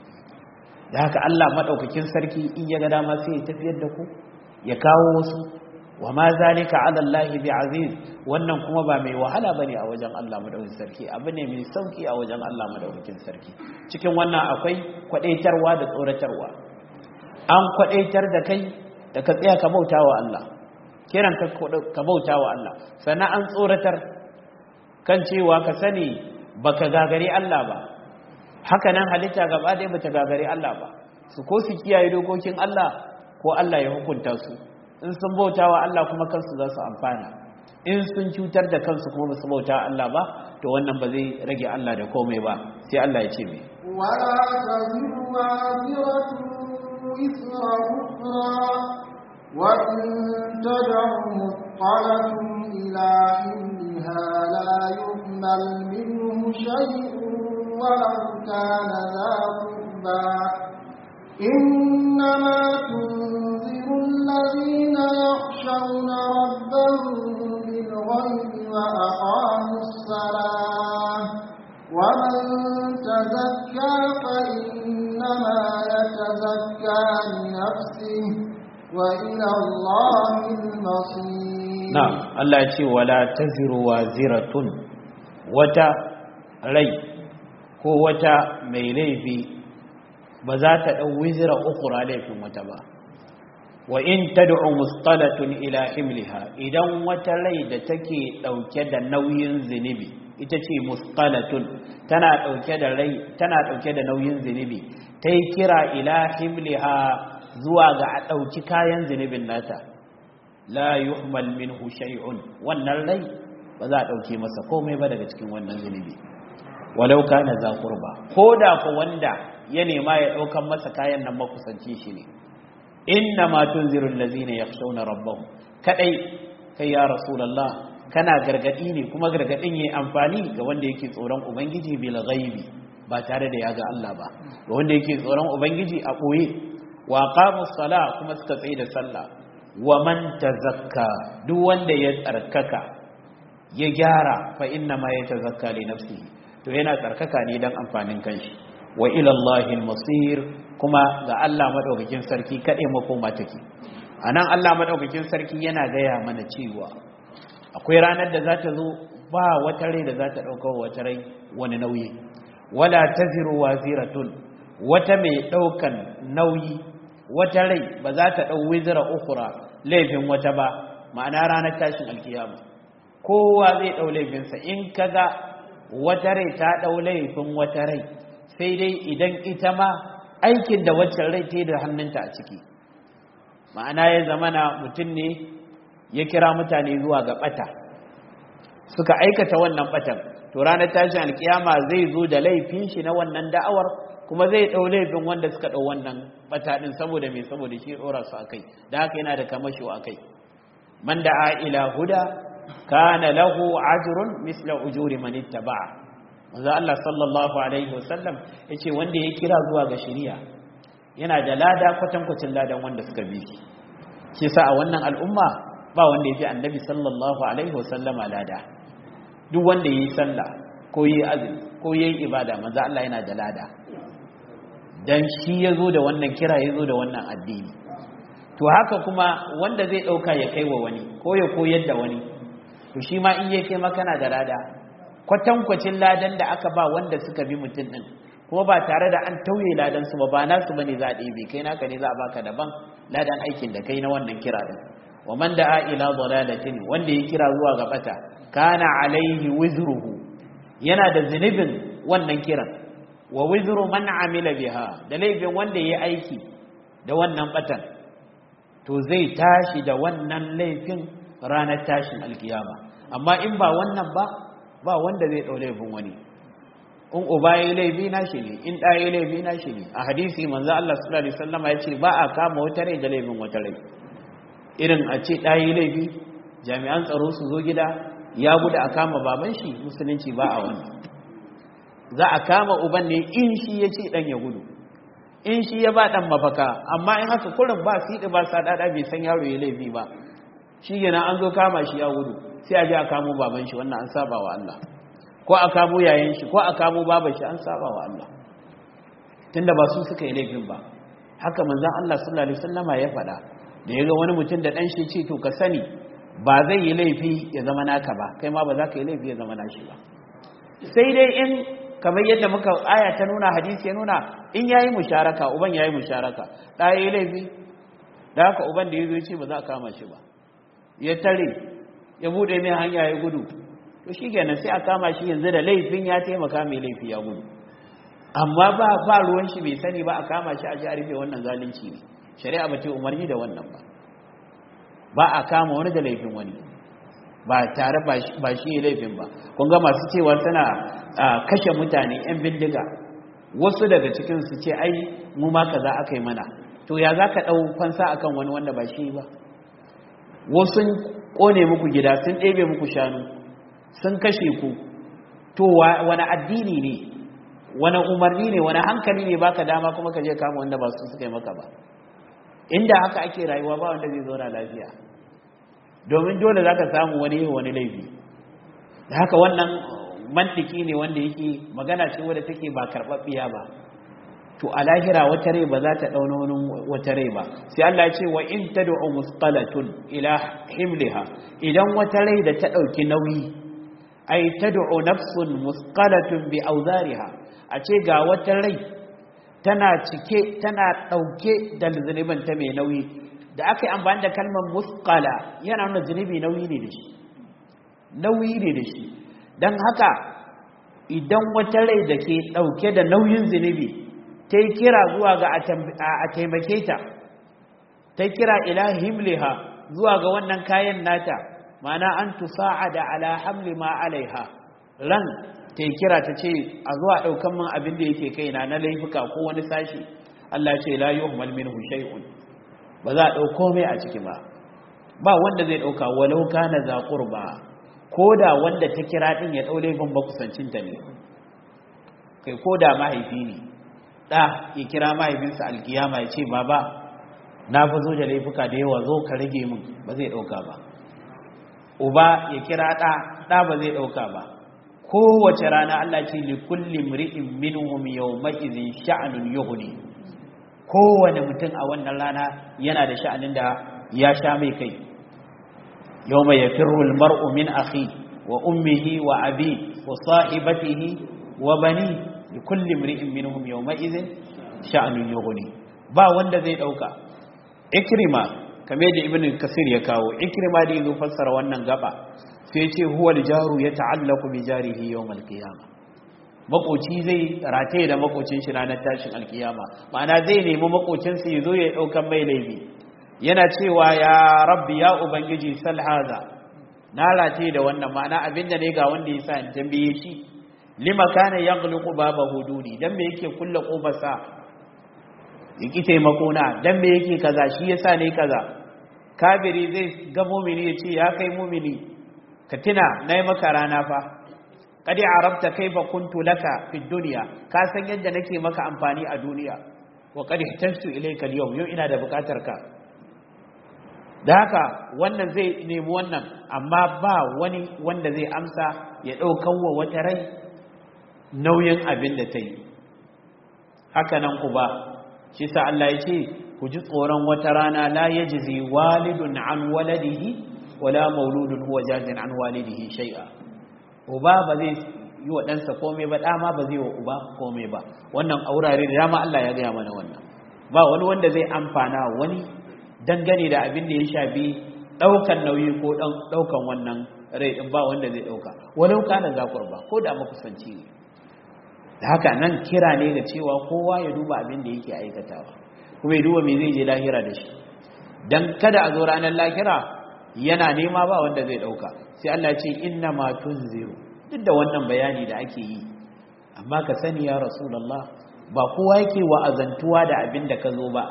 da haka Allah madaukakin sarki in ya ga dama sai ya tafiyar da ku ya kawo wasu wa ma zalika ala Allah bi aziz wannan kuma ba mai wahala bane a wajen Allah madaukakin sarki abu ne mai sauki a wajen Allah madaukakin sarki cikin wannan akwai kwadaitarwa da tsoratarwa an kwadaitar da kai da ka tsaya ka bautawa Allah kiran ka ka bautawa Allah sannan an tsoratar kan cewa ka sani baka gagari Allah ba haka nan halitta gaba ɗaya bata gagari Allah ba su ko su kiyaye dokokin Allah ko Allah ya hukunta su in sun bauta wa Allah kuma kansu za su amfana in sun cutar da kansu kuma basu bauta Allah ba to wannan ba zai rage Allah da komai ba sai Allah ya ce mai wala taziru waziratu isra ukhra wa in tad'u muqalatun ila ilmiha la yuhmal minhu shay'un ولو كان ذا قربى إنما تنذر الذين يخشون ربهم بالغيب وأقاموا الصلاة ومن تزكى فإنما يتزكى لنفسه وإلى الله المصير نعم الله يقول ولا تزر وازرة وتا ري ko wata mai laifi ba za ta dau wizra ukhra laifin wata ba wa in tad'u musqalatun ila himliha idan wata rai da take dauke da nauyin zinubi ita ce musqalatun tana dauke da rai tana dauke da nauyin zinubi tai kira ila himliha zuwa ga a dauki kayan zinubin nata la yuhmal minhu shay'un wannan rai ba za a dauke masa komai ba daga cikin wannan zinubi walau kana za qurba koda ko wanda ya nema ya daukan masa kayan nan makusanci shi ne inna ma tunzirul ladzina yakhshawna rabbahum kadai kai ya rasulullah kana gargadi ne kuma gargadin yayi amfani ga wanda yake tsoron ubangiji bil ghaibi ba tare da ya ga Allah ba ga wanda yake tsoron ubangiji a boye wa qamus sala kuma suka tsaye da sallah wa man tazakka duk wanda ya tsarkaka ya gyara fa inna ma yatazakka li nafsihi to yana tsarkaka ne dan amfanin kanshi wa ila Allahil masir kuma ga Allah madaukakin sarki kade makoma take anan Allah madaukakin sarki yana gaya mana cewa akwai ranar da za ta zo ba wata rai da za ta dauka wata rai wani nauyi wala taziru waziratun wata mai daukan nauyi wata rai ba za ta dau wizra ukhra laifin wata ba ma'ana ranar tashin alkiyama kowa zai dau laifinsa in kaga wata rai ta dau laifin wata rai sai dai idan ita ma aikin da waccan rai ta yi da hannunta a ciki ma'ana ya zamana mutum ne ya kira mutane zuwa ga bata suka aikata wannan batan to ranar tashin alkiyama zai zo da laifin shi na wannan da'awar kuma zai ɗau laifin wanda suka ɗau wannan bata ɗin saboda mai saboda shi ɗora su akai da haka yana da kamashi akai man da'a ila huda kana lahu ajrun misla ujuri man ittaba'a manzo Allah sallallahu alaihi wasallam yace wanda ya kira zuwa ga shari'a yana da lada kwatankwacin ladan wanda suka bi shi shi sa a wannan al'umma ba wanda yafi annabi sallallahu alaihi wasallama lada duk wanda yayi sallah ko yayi azumi ko yayi ibada manzo Allah yana da lada dan shi yazo da wannan kira yazo da wannan addini to haka kuma wanda zai dauka ya kai wa wani ko ya koyar da wani to shi ma in yake maka na da lada kwatankwacin ladan da aka ba wanda suka bi mutum ɗin kuma ba tare da an tauye ladan su ba ba nasu bane za a ɗebe kai naka ne za a baka daban ladan aikin da kai na wannan kira ɗin wa man da'a ila dalalatin wanda ya kira zuwa ga bata kana alaihi wizruhu yana da zunubin wannan kiran wa wizru man amila biha da laifin wanda ya aiki da wannan batan to zai tashi da wannan laifin ranar tashin alkiyama amma in ba wannan ba ba wanda zai ɗau laifin wani in uba ya yi laifi na shi ne in ɗaya ya yi laifi na shi ne a hadisi manzo Allah sallallahu alaihi wasallam ya ce ba a kama wata rai da laifin wata rai irin a ce ɗaya ya yi laifi jami'an tsaro su zo gida ya gudu a kama baban shi musulunci ba a wani za a kama uban ne in shi ya ce ɗan ya gudu in shi ya ba ɗan mafaka amma in haka kurin ba siɗi ba saɗaɗa bai san yaro ya laifi ba shi yana an zo kama shi ya gudu sai a je a kamo baban shi wannan an saba wa Allah ko a kamo yayin shi ko a kamo baban shi an saba wa Allah tunda ba su suka yi laifin ba haka manzon Allah sallallahu alaihi wasallama ya faɗa da yaga wani mutum da dan shi ce to ka sani ba zai yi laifi ya zama naka ba kai ma ba za ka yi laifi ya zama nashi ba sai dai in kamar yadda muka aya ta nuna hadisi ya nuna in yayi musharaka uban yayi musharaka da yayi laifi da haka uban da yazo ya ce ba za a kama shi ba ya tare ya bude mai hanya ya gudu to shi kenan sai a kama shi yanzu da laifin ya taimaka mai laifi ya gudu amma ba ba ruwan shi bai sani ba a kama shi a ji a rufe wannan zalunci ne shari'a ba ce umarni da wannan ba ba a kama wani da laifin wani ba tare ba shi ya laifin ba kun ga masu cewa suna kashe mutane yan bindiga wasu daga cikin su ce ai mu ma kaza aka yi mana to ya za ka ɗau fansa akan wani wanda ba shi ba wasu kone muku gida sun ɗebe muku shanu sun kashe ku to wani addini ne wani umarni ne wani hankali ne baka dama kuma ka je kama wanda ba su suka yi maka ba inda haka ake rayuwa ba wanda zai zauna lafiya domin dole za ka samu wani wani laifi da haka wannan mantiki ne wanda yake magana ce wadda take ba karɓaɓɓiya ba to a lahira wata rai ba za ta ɗauna wani wata rai ba sai Allah ya ce wa in tad'u musqalatun ila himliha idan wata rai da ta ɗauki nauyi ai tad'u nafsun musqalatun bi awzariha a ce ga wata rai tana cike tana ɗauke da zunubin ta mai nauyi da aka yi amfani da kalmar muskala yana nuna zunubi nauyi ne da shi nauyi ne da shi don haka idan wata rai da ke ɗauke da nauyin zunubi ta yi kira zuwa ga a taimake ta ta kira ila himliha zuwa ga wannan kayan nata mana an tusa'ada ala hamli ma alaiha ran ta yi kira ta ce a zuwa ɗaukan min abin da yake kaina na laifuka ko wani sashi Allah ce la yuhmal minhu shay'un ba za a ɗauko mai a ciki ba ba wanda zai ɗauka walau kana za qurba ko da wanda ta kira din ya ɗau laifin ba kusancinta ne kai ko da mahaifi ne ɗa ya kira mahaifinsa alkiyama ya ce baba na fi zo da laifuka da yawa zo ka rage min ba zai ɗauka ba uba ya kira ɗa ɗa ba zai ɗauka ba kowace rana Allah ce li kulli mri'in minhum yawma idhin sha'nun yughni kowane mutum a wannan rana yana da sha'anin da ya sha mai kai yawma yafirru al-mar'u min akhi wa ummihi wa abi wa sahibatihi wa bani li kulli mri'in minhum yawma idhin sha'nun yughni ba wanda zai dauka ikrima kame da ibn kasir ya kawo ikrima da yazo fassara wannan gaba sai ce huwa jaru ya ta'allaku bi jarihi yawm al-qiyama makoci zai rataye da makocin shi ranar tashin alkiyama ma'ana zai nemi makocin sa yazo ya daukan mai laifi yana cewa ya rabbi ya ubangiji sal haza na rataye da wannan ma'ana abinda ne ga wanda yasa in tambaye shi lima kana yaghliqu baba hududi dan me yake kulle kofarsa yake taimako na dan me yake kaza shi yasa ne kaza kabiri zai ga mumini ya ce ya kai mumini ka tuna na yi maka rana fa kadi arabta kaifa kuntu laka fi duniya ka san yadda nake maka amfani a duniya wa kadi ihtajtu ilayka al-yawm yau ina da bukatar ka da haka wannan zai nemi wannan amma ba wani wanda zai amsa ya daukan wa wata rai nauyin abin da ta yi haka nan ku ba shi sa Allah ya ce ku ji tsoron wata rana la yajzi walidun an waladihi wala mauludun huwa jazin an walidihi shay'a uba ba zai yi wa ɗansa komai ba ɗama ba zai wa uba komai ba wannan aurare da dama Allah ya gaya mana wannan ba wani wanda zai amfana wani dangane da abin da ya shafi ɗaukan nauyi ko ɗaukan wannan rai ɗin ba wanda zai ɗauka walau kana zakur ba ko da makusanci ne da haka nan kira ne ga cewa kowa ya duba abin da yake aikatawa kuma ya duba me zai je lahira da shi dan kada a zo ranar lahira yana nema ba wanda zai dauka sai Allah ce inna ma tunziru duk da wannan bayani da ake yi amma ka sani ya rasulullah ba kowa yake wa'azantuwa da abin da ka zo ba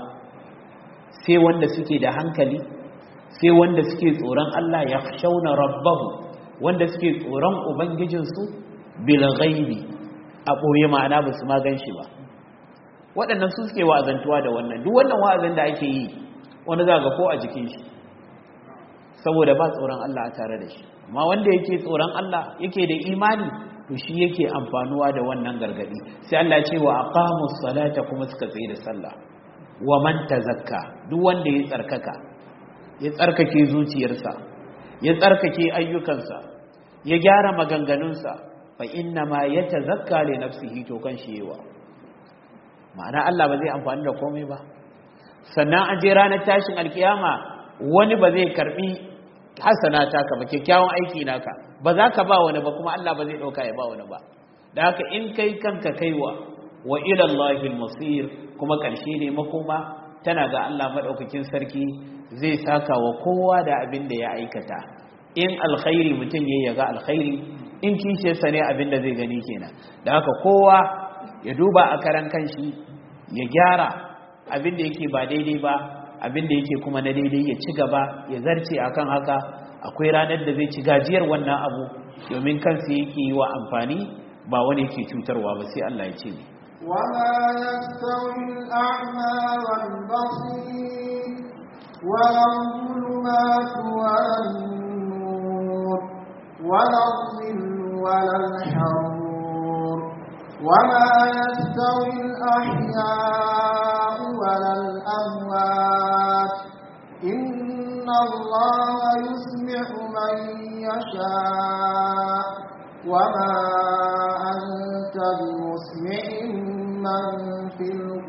sai wanda suke da hankali sai wanda suke tsoron Allah ya shauna rabbahu wanda suke tsoron ubangijinsu bil ghaibi a ɓoye ma'ana ba su ma gan shi ba waɗannan su suke wa'azantuwa da wannan duk wannan wa'azin da ake yi wani za ga ko a jikin shi saboda ba tsoron Allah a tare da shi amma wanda yake tsoron Allah yake da imani to shi yake amfanuwa da wannan gargadi sai Allah ce wa aqamus salata kuma suka tsaye da sallah wa man tazakka duk wanda ya tsarkaka ya tsarkake zuciyarsa ya tsarkake ayyukansa ya gyara maganganunsa fa inna ma yatazakka li nafsihi to kan shi yawa ma'ana Allah ba zai amfani da komai ba sannan an je ranar tashin alkiyama wani ba zai karbi hasana taka ba kyakkyawan aiki naka ba za ka ba wani ba kuma Allah ba zai dauka ya ba wani ba da haka in kai kanka kaiwa wa ila Allahil masir kuma karshe ne makoma tana ga Allah madaukakin sarki zai saka wa kowa da abin da ya aikata in alkhairi mutum yayi ya ga alkhairi in kishe sa ne abin da zai gani kenan da haka kowa ya duba a karan kanshi ya gyara abin da yake ba daidai ba abin da yake kuma na daidai ya ci gaba ya zarce akan haka akwai ranar da zai ci gajiyar wannan abu domin kansa yake yi wa amfani ba wani yake cutarwa ba sai Allah ya ce ne وما يستوي الأعمى والبصير ولا الظلمات ولا النور ولا الظل ولا الحرور وما يستوي الأحياء ولا الأموات إن الله يسمع من يشاء وما أنت بمسمع من في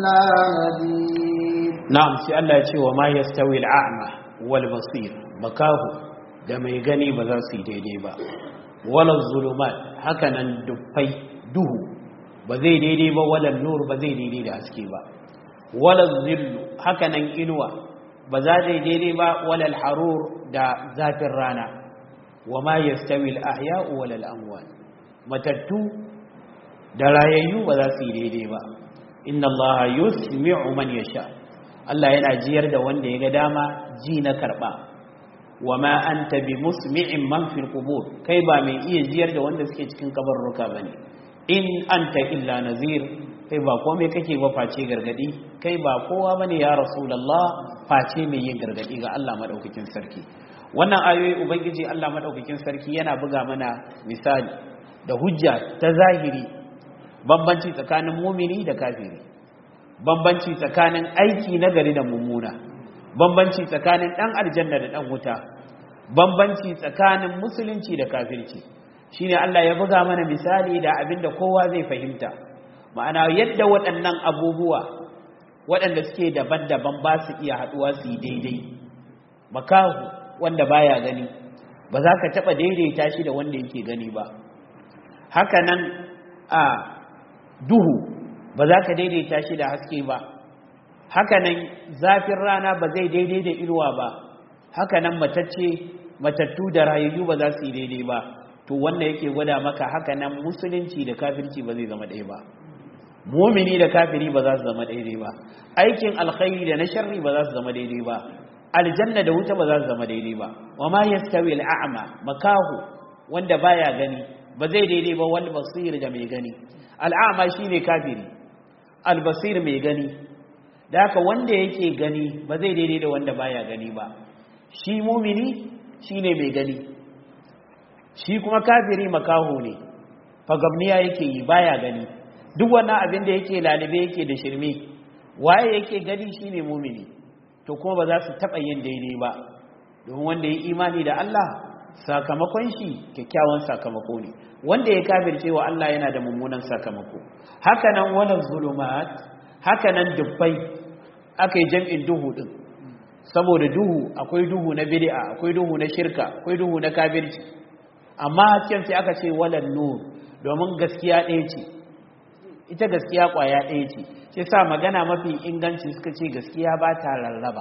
إلا نذير na'am sai Allah ya ce wa ma yastawi al'a'ma wal basir makahu da mai gani ba za su yi daidai ba wala zulumat haka nan dufai duhu ba zai daidai ba wala nur ba zai daidai da haske ba wala zillu haka nan inuwa ba za ta daidai ba wala harur da zafin rana wa ma yastawi al-ahya'u wala al-amwat matattu da rayayyu ba za su yi daidai ba inna allaha yusmi'u man yasha Allah yana jiyar da wanda ya ga dama ji na karba wa ma anta bi musmi'in man fil qubur kai ba mai iya jiyar da wanda suke cikin kabarruka bane in anta illa nazir kai ba komai kake ba face gargadi kai ba kowa bane ya rasulullah face mai yin gargadi ga Allah madaukakin sarki wannan ayoyi ubangiji Allah madaukakin sarki yana buga mana misali da hujja ta zahiri bambanci tsakanin mumini da kafiri bambanci tsakanin aiki na gari da mummuna bambanci tsakanin dan aljanna da dan wuta bambanci tsakanin musulunci da kafirci shine Allah ya buga mana misali da abinda kowa zai fahimta ma'ana yadda waɗannan abubuwa waɗanda suke daban-daban ba su iya haɗuwa su yi daidai makahu wanda baya gani ba za ka taɓa daidaita shi da wanda yake gani ba haka nan a duhu ba za ka daidaita shi da haske ba hakanan zafin rana ba zai daidai da inuwa ba hakanan matacce matattu da rayayyu ba za su yi daidai ba to wannan yake gwada maka hakanan musulunci da kafirci ba zai zama ɗaya ba mumini da kafiri ba za su zama daidai ba aikin alkhairi da na sharri ba za su zama daidai ba aljanna da wuta ba za su zama daidai ba wa ma yastawi al'a'ma makahu wanda baya gani ba zai daidai ba wal basir da mai gani al'a'ma shine kafiri albasir mai gani da haka wanda yake gani ba zai daidai da wanda baya gani ba shi mumini shine mai gani shi kuma kafiri makaho ne fagabniya yake yi baya gani duk wannan abin da yake lalibe yake da shirme waye yake gani shine mumini to kuma ba za su taɓa yin daidai ba domin wanda ya imani da Allah sakamakon shi kyakkyawan sakamako ne wanda ya kafirce wa Allah yana da mummunan sakamako hakanan wannan zulumat hakanan dubbai aka yi jam'in duhu din saboda duhu akwai duhu na bid'a akwai duhu na shirka akwai duhu na kafirci amma hasken sai aka ce walan nur domin gaskiya ɗaya ce ita gaskiya ƙwaya ɗaya ce shi sa magana mafi inganci suka ce gaskiya ba ta rarraba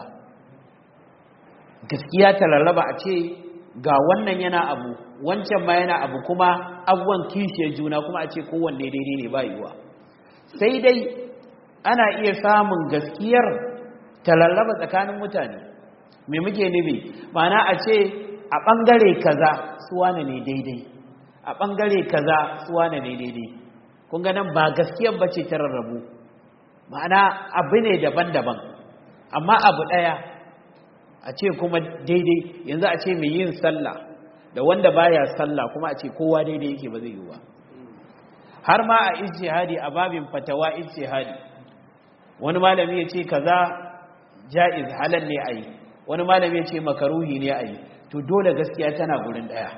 gaskiya ta rarraba a ce ga wannan yana abu wancan ma yana abu kuma abubuwan kishiyar juna kuma a ce kowanne daidai ne ba yiwuwa sai dai ana iya samun gaskiyar ta rarraba tsakanin mutane me muke nufi ma'ana a ce a ɓangare kaza suwane ne daidai a ɓangare kaza suwane ne daidai kun ga nan ba gaskiyar bace ta rarrabu ma'ana abu ne daban-daban amma abu ɗaya a ce kuma daidai yanzu a ce mai yin sallah da wanda baya sallah kuma a ce kowa daidai yake ba zai yi ba har ma a ijtihadi a babin fatawa ijtihadi wani malami ya ce kaza ja'iz halal ne a yi wani malami ya ce makaruhi ne a yi to dole gaskiya tana gurin ɗaya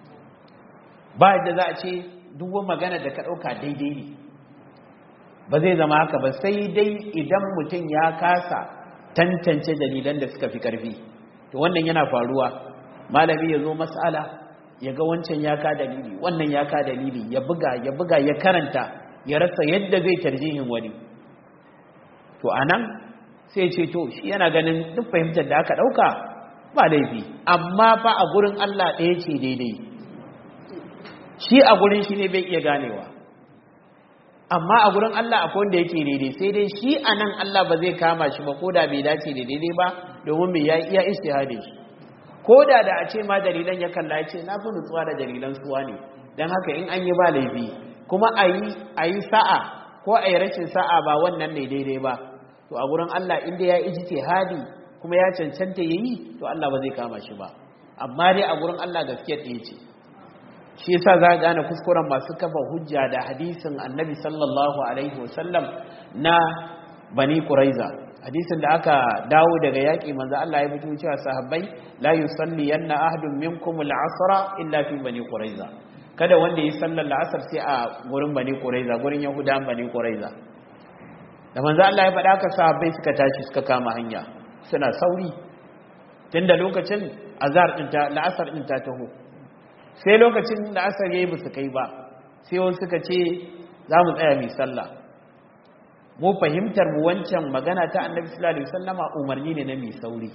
ba yadda za a ce duk magana da ka ɗauka daidai ne ba zai zama haka ba sai dai idan mutum ya kasa tantance dalilan da suka fi ƙarfi to wannan yana faruwa malami ya zo mas'ala ya ga wancan ya ka dalili wannan ya ka dalili ya buga ya buga ya karanta ya rasa yadda zai tarjihin wani to anan sai ce to shi yana ganin duk fahimtar da aka ɗauka ba laifi amma fa a gurin Allah ɗaya ce daidai shi a gurin shi ne bai iya ganewa amma a gurin Allah akwai wanda yake daidai sai dai shi a nan Allah ba zai kama shi ba ko da bai dace da daidai ba domin mai ya iya istihadin shi ko da da a ce ma dalilan ya kalla ya ce na fi nutsuwa da dalilan suwa ne don haka in an yi ba laifi kuma a yi sa'a ko a yi rashin sa'a ba wannan ne daidai ba to a gurin Allah inda ya ijtihadi kuma ya cancanta yayi to Allah ba zai kama shi ba amma dai a gurin Allah gaskiya ɗaya ce shi yasa za ka gane kuskuren masu kafa hujja da hadisin annabi sallallahu alaihi wasallam na bani quraiza hadisin da aka dawo daga yaƙi manzo Allah ya fito cewa sahabbai la yusalli yanna ahadun minkum al-asra illa fi bani quraiza kada wanda yi sallar la'asar sai a gurin bani quraiza gurin yahudan bani quraiza da manzo Allah ya faɗa ka sahabbai suka tashi suka kama hanya suna sauri tunda lokacin azhar din ta la'asar din ta taho sai lokacin la'asar yayi ba su kai ba sai wasu suka ce za mu tsaya mai sallah mu fahimtar mu wancan magana ta annabi sallallahu alaihi wasallama umarni ne na mai sauri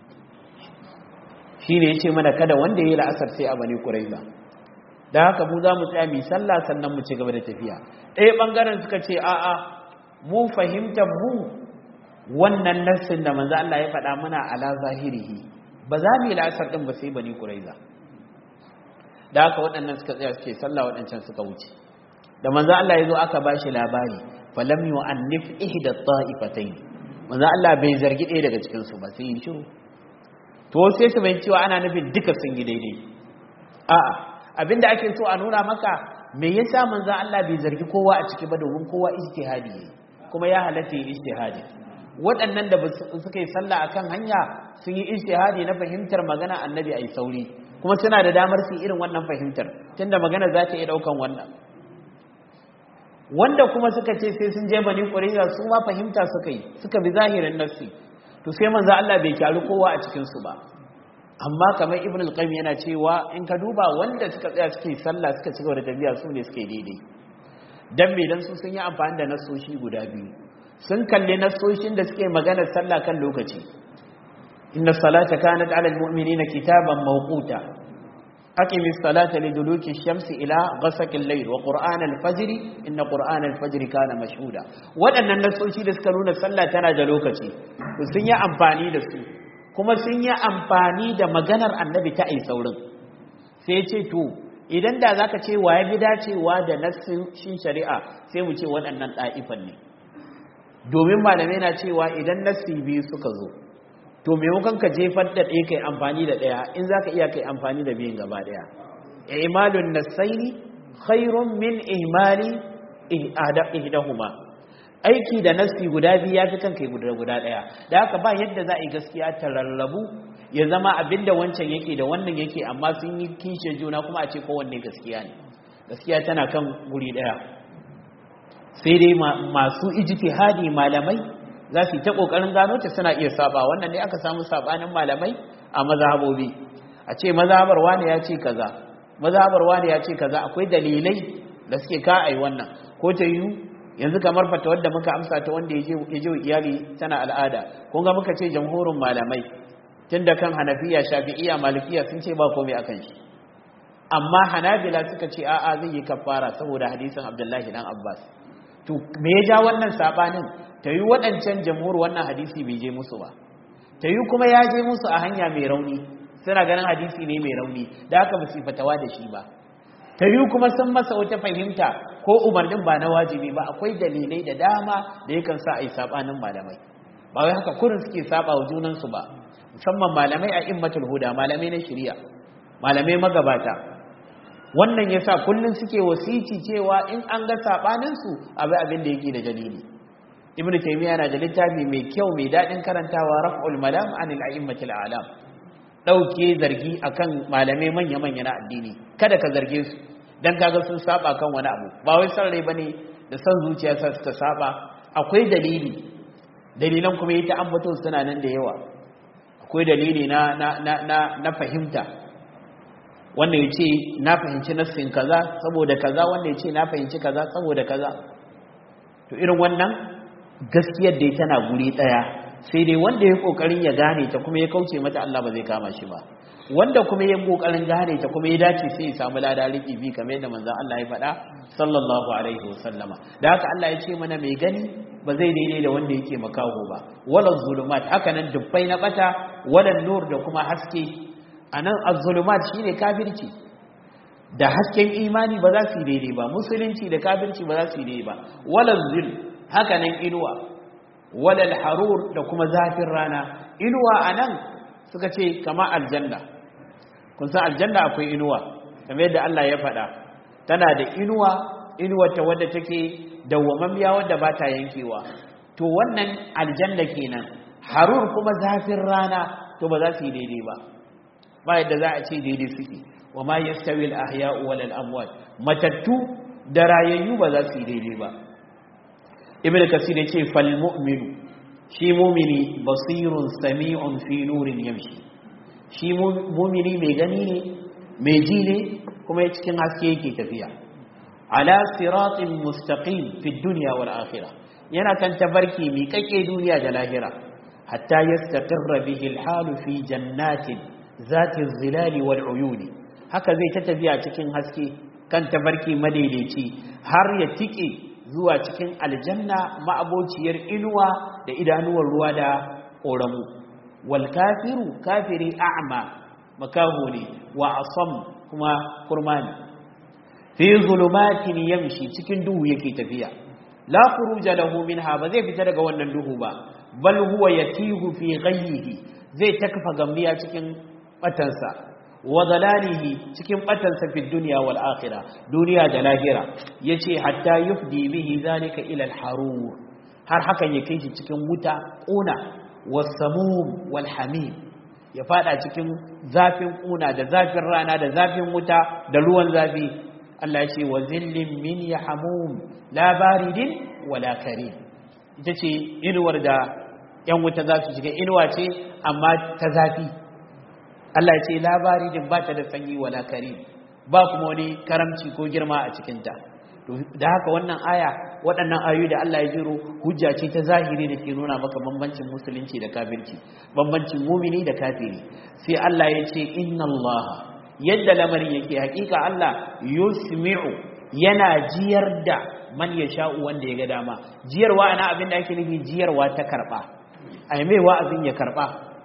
shine yace mana kada wanda yayi la'asar sai a bani quraiza da haka mu za mu tsaya mai sallah sannan mu ci gaba da tafiya ɗaya bangaren suka ce a'a mu fahimtar mu wannan nassin da manzo Allah ya faɗa muna ala zahirihi ba za mu yi la'asar din ba sai bani quraiza da haka waɗannan suka tsaya suke sallah waɗancan suka wuce da manzo Allah ya zo aka bashi labari falam yu'annif ihda ta'ifatayn manzo Allah bai zargi ɗaya daga cikin su ba sai yin shiru to sai su bayyana cewa ana nufin duka sun yi daidai a'a abinda ake so a nuna maka me yasa manzo Allah bai zargi kowa a ciki ba domin kowa ijtihadi yayi kuma ya halatta yin ijtihadi waɗannan da suka yi sallah akan hanya sun yi ijtihadi na fahimtar magana annabi ai sauri kuma suna da damar su irin wannan fahimtar tunda magana za ta iya daukan wannan wanda kuma suka ce sai sun je bani ƙuriza su ma fahimta suka yi suka bi zahirin nassi to sai manzo Allah bai kyaru kowa a cikin su ba amma kamar ibn al-qayyim yana cewa in ka duba wanda suka tsaya suke sallah suka ci gaba da tafiya su ne suke daidai dan me dan su sun yi amfani da nasoshi guda biyu sun kalle nasoshin da suke magana sallah kan lokaci inna salata kanat ala al-mu'minina kitaban mawquta أقم الصلاة لدلوك الشمس إلى غسق الليل وقرآن الفجر إن قرآن الفجر كان مشهودا وأن النسوشي لسكنون الصلاة تنا جلوكتي وسنيا أمفاني لسو كما سنيا أمفاني دا مغنر النبي تأي سورن سيتي تو idan da zaka ce waye bi dacewa da nassin shari'a sai mu ce waɗannan ɗa'ifan ne domin malamai na cewa idan nassi biyu suka zo to maimakon ka jefar da ɗaya kai amfani da ɗaya in za ka iya kai amfani da biyun gaba ɗaya imalun nasaini khairun min imali ihdahuma aiki da nasi guda biyu ya fi kan kai guda guda ɗaya da haka ba yadda za a yi gaskiya ta rarrabu ya zama abinda wancan yake da wannan yake amma sun yi kishe juna kuma a ce kowanne gaskiya ne gaskiya tana kan guri ɗaya sai dai masu ijtihadi malamai za su yi ta ƙoƙarin gano ta suna iya saba wannan ne aka samu sabanin malamai a mazhabobi a ce mazhabar wani ya ce kaza mazhabar wani ya ce kaza akwai dalilai da suke ka ai wannan ko ta yi yanzu kamar fata wadda muka amsa ta wanda ya je iyali tana al'ada kun ga muka ce jamhurin malamai tun da kan hanafiya shafi'iya malikiya sun ce ba komai akan shi amma hanabila suka ce a'a zai yi kafara saboda hadisin abdullahi dan abbas to me ya ja wannan sabanin ta yi waɗancan jamhur wannan hadisi bai je musu ba ta yi kuma ya je musu a hanya mai rauni suna ganin hadisi ne mai rauni da haka ba su fatawa da shi ba ta yi kuma sun masa wata fahimta ko umarnin ba na wajibi ba akwai dalilai da dama da yakan sa a yi saɓanin malamai ba wai haka kurin suke saba wa junansu ba musamman malamai a immatul huda malamai na shirya malamai magabata wannan yasa kullum suke wasici cewa in an ga saɓaninsu abu abin da yake da dalili ibn taymiya na da littafi mai kyau mai dadin karantawa raf'ul malam anil a'immatil a'lam dauke zargi akan malamai manya manya na addini kada ka zarge su dan kaga sun saba kan wani abu ba wai san rai bane da san zuciya sa suka saba akwai dalili dalilan kuma yi ta ambato suna nan da yawa akwai dalili na na na na, na fahimta wanda yace na fahimci nassin kaza saboda kaza wanda yace na fahimci kaza saboda kaza to irin wannan gaskiyar da tana guri daya sai dai wanda ya kokarin ya gane ta kuma ya kauce mata Allah ba zai kama shi ba wanda kuma ya kokarin gane ta kuma ya dace sai ya samu lada riki bi kamar yadda manzon Allah ya faɗa sallallahu alaihi wasallama da haka Allah ya ce mana mai gani ba zai daidai da wanda yake makaho ba wala zulumat haka nan dubbai na bata wala nur da kuma haske anan az-zulumat shine kafirci da hasken imani ba za su yi daidai ba musulunci da kafirci ba za su yi daidai ba wala zil haka nan inuwa walal harur da kuma zafin rana inuwa a nan suka ce kama aljanna kun san aljanna akwai inuwa kamar yadda Allah ya faɗa tana da inuwa inuwa ta wadda take dawwamammiya wadda ba ta yankewa to wannan aljanna kenan harur kuma zafin rana to ba za su yi daidai ba ba yadda za a ce daidai suke wa ma yastawi al-ahya'u wal amwat matattu da rayayyu ba za su yi daidai ba ibn kasir yace fal mu'minu shi mu'mini basirun sami'un fi nurin yamshi shi mu'mini mai gani ne mai ji ne kuma cikin haske yake tafiya ala siratin mustaqim fi dunya wal akhirah yana kan tabarki mi kake duniya da lahira hatta yastaqirra bihi al halu fi jannatin zati zilali wal uyuni haka zai ta tafiya cikin haske kan tabarki madaidaici har ya tike zuwa cikin aljanna ma'abociyar inuwa da idanuwar ruwa da ƙoramu wal kafiru kafiri a'ma makaho ne wa asam kuma kurma ne fi zulumatin yamshi cikin duhu yake tafiya la khuruja lahu minha ba zai fita daga wannan duhu ba bal huwa yatihu fi ghayyihi zai takfa gambiya cikin batansa wa dalalihi cikin batansa fi dunya wal akhirah duniya da lahira yace hatta yufdi bihi zalika ila al harur har hakan ya kai shi cikin wuta kuna wasamum wal hamim ya fada cikin zafin kuna da zafin rana da zafin wuta da ruwan zafi Allah ya ce wa zillin min yahmum la baridin wala karim ita ce inuwar da yan wuta za su shiga inuwa ce amma ta zafi Allah ya ce labari din ba ta da sanyi wala karim ba kuma wani karamci ko girma a cikinta da haka wannan aya waɗannan ayoyi da Allah ya jiro hujja ce ta zahiri da ke nuna maka bambancin musulunci da kafirci bambancin mumini da kafiri sai Allah ya ce inna Allah yadda lamarin yake hakika Allah yusmi'u yana jiyar da man ya sha'u wanda ya ga dama jiyarwa ana abin da ake nufi jiyarwa ta karba ai mai wa'azin ya karba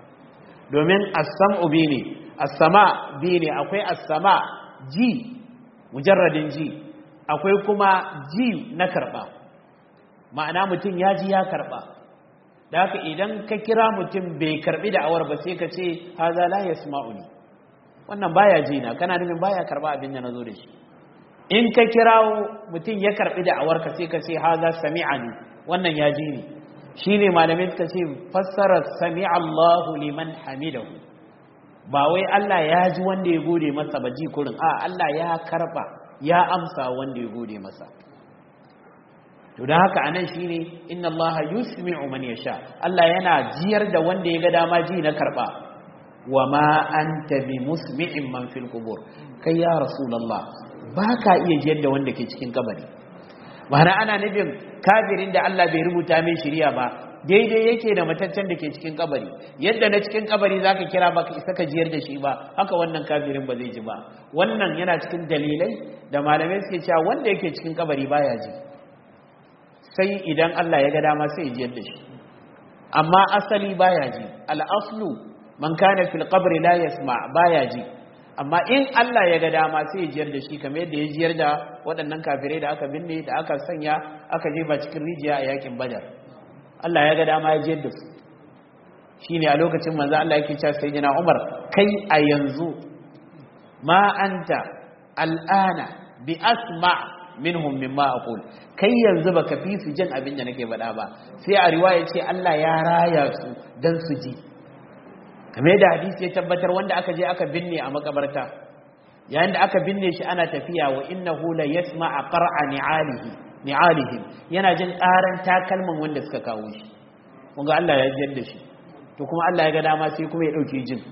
domin as-sam'u bi ne as-sama bi ne akwai as-sama ji mujarradin ji akwai kuma ji na karba ma'ana mutum ya ji ya karba da haka idan ka kira mutum bai karbi da awar ba sai ka ce haza la yasma'uni wannan baya ji na kana nufin baya karba abin da nazo da shi in ka kirawo mutum ya karbi da awar ka sai ka ce haza sami'ani wannan ya ji ni shine malamin suka ce fassara sami'a Allahu liman hamidahu ba wai Allah ya ji wanda ya gode masa ba ji kurin a Allah ya karba ya amsa wanda ya gode masa to da haka anan shine inna Allah yusmi'u man yasha Allah yana jiyar da wanda ya ga dama ji na karba wa ma anta bi musmi'in man fil qubur kai ya rasulullah baka iya jiyar da wanda ke cikin kabari ma'ana ana nufin kafirin da Allah bai rubuta mai shiriya ba daidai yake da mataccen da ke cikin kabari yadda na cikin kabari zaka kira baka isa ka jiyar da shi ba haka wannan kafirin ba zai ji ba wannan yana cikin dalilai da malamai suke cewa wanda yake cikin kabari baya ji sai idan Allah ya ga dama sai ya jiyar da shi amma asali baya ji al-aslu man kana fil qabri la yasma baya ji amma in Allah ya ga dama sai ya jiyar da shi kamar yadda ya jiyar da waɗannan kafirai da aka binne da aka sanya aka jefa cikin rijiya a yakin badar Allah ya ga dama ya jiyar da su shine a lokacin manzo Allah yake cewa sayyidina Umar kai a yanzu ma anta al'ana bi asma minhum mimma aqul kai yanzu baka fi su jin abin da nake faɗa ba sai a riwaya ce Allah ya raya su dan su ji kamar da hadisi ya tabbatar wanda aka je aka binne a makabarta yayin da aka binne shi ana tafiya wa innahu la yasma'a qar'a ni'alihi ni'alihim yana jin ƙaran takalman wanda suka kawo shi kun ga Allah ya jiyar da shi to kuma Allah ya ga dama sai kuma ya dauke jin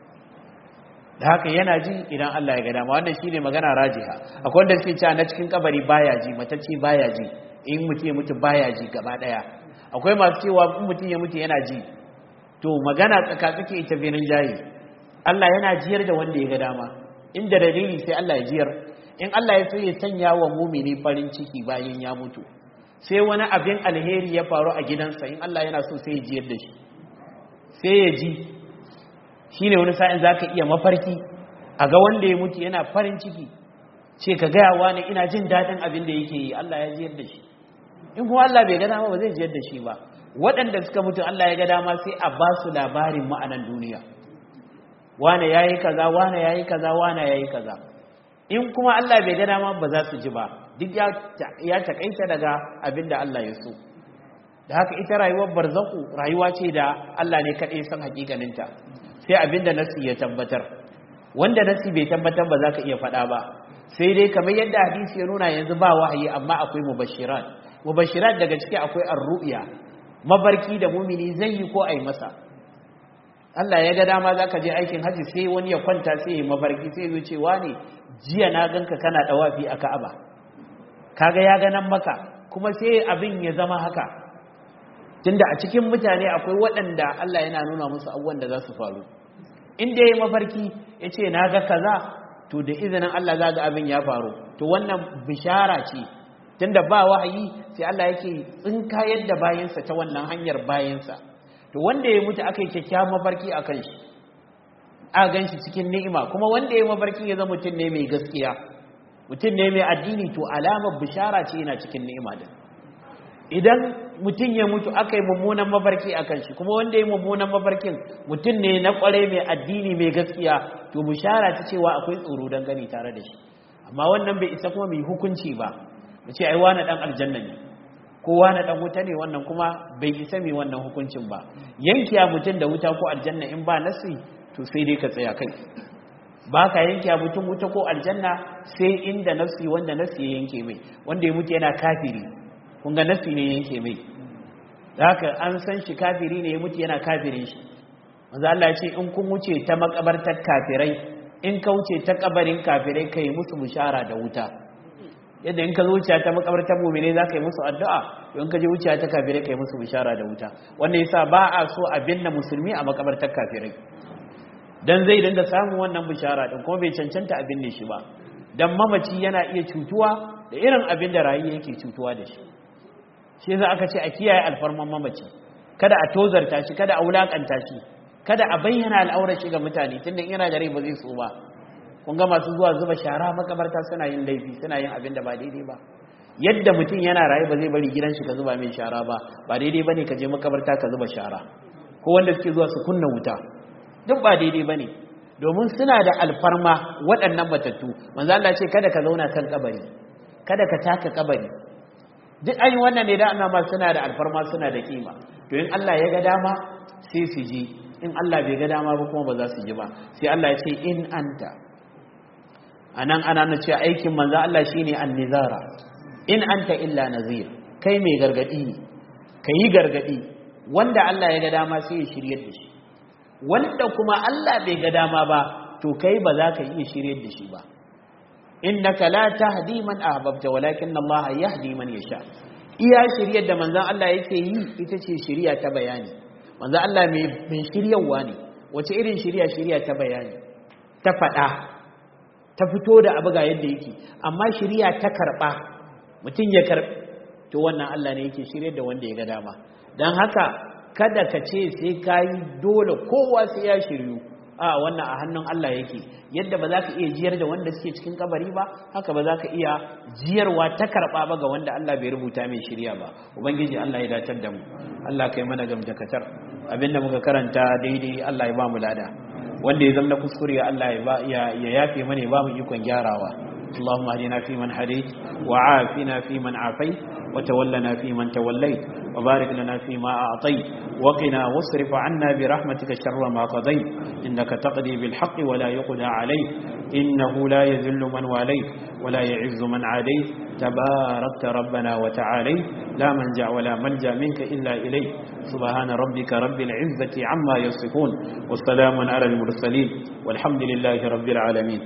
da haka yana ji idan Allah ya ga dama wannan shine magana rajiha akwai wanda suke cewa na cikin kabari baya ji matacce baya ji in mutum ya mutu baya ji gaba daya akwai masu cewa in mutum ya mutu yana ji to magana tsaka suke ita benin jayi Allah yana jiyar da wanda ya ga dama inda dalili sai Allah ya jiyar in Allah ya so ya sanya wa mumini farin ciki bayan ya mutu sai wani abin alheri ya faru a gidansa in Allah yana so sai ya jiyar da shi sai ya ji shine wani sa'in zaka iya mafarki a ga wanda ya mutu yana farin ciki ce ka gaya wani ina jin daɗin abin da yake yi Allah ya jiyar da shi in kuma Allah bai ga dama ba zai jiyar da shi ba waɗanda suka mutu Allah ya ga dama sai a ba su labarin ma'anan duniya wane ya yi kaza wane ya yi kaza wane ya yi kaza in kuma Allah bai ga dama ba za su ji ba duk ya takaita daga abin da Allah ya so da haka ita rayuwar barzaku rayuwa ce da Allah ne kaɗai san hakikaninta sai abin da nasi ya tabbatar wanda nasi bai tabbatar ba za ka iya faɗa ba sai dai kamar yadda hadisi ya nuna yanzu ba wahayi amma akwai mubashiran mubashirat daga ciki akwai ar-ru'ya mabarki da mumini zai yi ko ai masa Allah ya ga dama zaka je aikin haji sai wani ya kwanta sai ya mabarki sai ya ce wani jiya na ganka kana dawafi a Ka'aba kaga ya ga nan maka kuma sai abin ya zama haka tunda a cikin mutane akwai waɗanda Allah yana nuna musu abubuwan da za su faru inda ya yi mafarki ya ce na ga kaza to da izinin Allah za ga abin ya faru to wannan bishara ce tunda ba wahayi sai Allah yake tsinka yadda bayansa ta wannan hanyar bayansa to wanda ya mutu aka yi kyakkyawan mafarki a kan shi a gan shi cikin ni'ima kuma wanda ya mafarki ya zama mutum ne mai gaskiya mutum ne mai addini to alamar bishara ce yana cikin ni'ima din idan mutum ya mutu aka yi mummunan mafarki a kan shi kuma wanda ya yi mummunan mafarkin mutum ne na kwarai mai addini mai gaskiya to bishara ta cewa akwai tsoro don gani tare da shi amma wannan bai isa kuma mai hukunci ba mu ce ai wani dan aljanna ne ko wani dan wuta ne wannan kuma bai isa mai wannan hukuncin ba yankiya mutum da wuta ko aljanna in ba nasi to sai dai ka tsaya kai ba ka yankiya mutum wuta ko aljanna sai inda nafsi wanda nafsi ya yanke mai wanda ya mutu yana kafiri kun ga nafsi ne yanke mai da haka an san shi kafiri ne ya mutu yana kafirin shi manzo Allah ya ce in kun wuce ta makabartar kafirai in ka wuce ta kabarin kafirai kai musu bishara da wuta yadda in ka zo wuciya ta makabartar mumine za ka yi musu addu'a in ka je wuciya ta kafirai ka yi musu bishara da wuta wanda yasa ba a so a binne musulmi a makabartar kafirai dan zai dinga samun wannan bishara din kuma bai cancanta a binne shi ba dan mamaci yana iya cutuwa da irin abin da rayi yake cutuwa da shi shi yasa aka ce a kiyaye alfarman mamaci kada a tozarta shi kada a wulakanta shi kada a bayyana al'aurar shi ga mutane tunda yana da rai ba zai so ba kun ga masu zuwa zuba shara makabarta suna yin laifi suna yin abin da ba daidai ba yadda mutum yana raye ba zai bari gidan shi ka zuba mai shara ba ba daidai bane ka je makabarta ka zuba shara ko wanda suke zuwa su kunna wuta duk ba daidai bane domin suna da alfarma waɗannan matattu manzo Allah ce kada ka zauna kan kabari kada ka taka kabari duk an yi wannan ne da ana ma suna da alfarma suna da kima to in Allah ya ga dama sai su ji in Allah bai ga dama ba kuma ba za su ji ba sai Allah ya ce in anta anan ana na cewa aikin manzo Allah shine annizara in anta illa nazir kai mai gargadi ne kai gargadi wanda Allah ya ga dama sai ya shiryar da shi wanda kuma Allah bai ga dama ba to kai ba za ka iya shiryar da shi ba innaka la tahdi man ahbabta walakin Allah yahdi man yasha iya shiryar da manzon Allah yake yi ita ce shiriya ta bayani manzon Allah mai mai shiryawa ne wace irin shiriya shiriya ta bayani ta fada ta fito da abu ga yadda yake amma shiriya ta karba mutum ya karbi to wannan Allah ne yake shiryar da wanda ya ga dama dan haka kada ka ce sai kayi dole kowa sai ya shiryu a wannan a hannun Allah yake yadda ba za ka iya jiyar da wanda suke cikin kabari ba haka ba za ka iya jiyarwa ta karɓa ba ga wanda Allah bai rubuta mai shirya ba ubangiji Allah ya datar da mu Allah kai mana gamjakatar abinda muka karanta daidai Allah ya ba mu lada wanda ya zama kuskure Allah ya yafe mana ya ba mu ikon gyarawa اللهم اهدنا فيمن هديت وعافنا فيمن عافيت وتولنا فيمن توليت وبارك لنا فيما أعطيت وقنا واصرف عنا برحمتك شر ما قضيت إنك تقضي بالحق ولا يقضى عليك إنه لا يذل من واليت ولا يعز من عاديت تباركت ربنا وتعاليت لا منجع ولا ملجا منك إلا إليك سبحان ربك رب العزة عما يصفون والسلام على المرسلين والحمد لله رب العالمين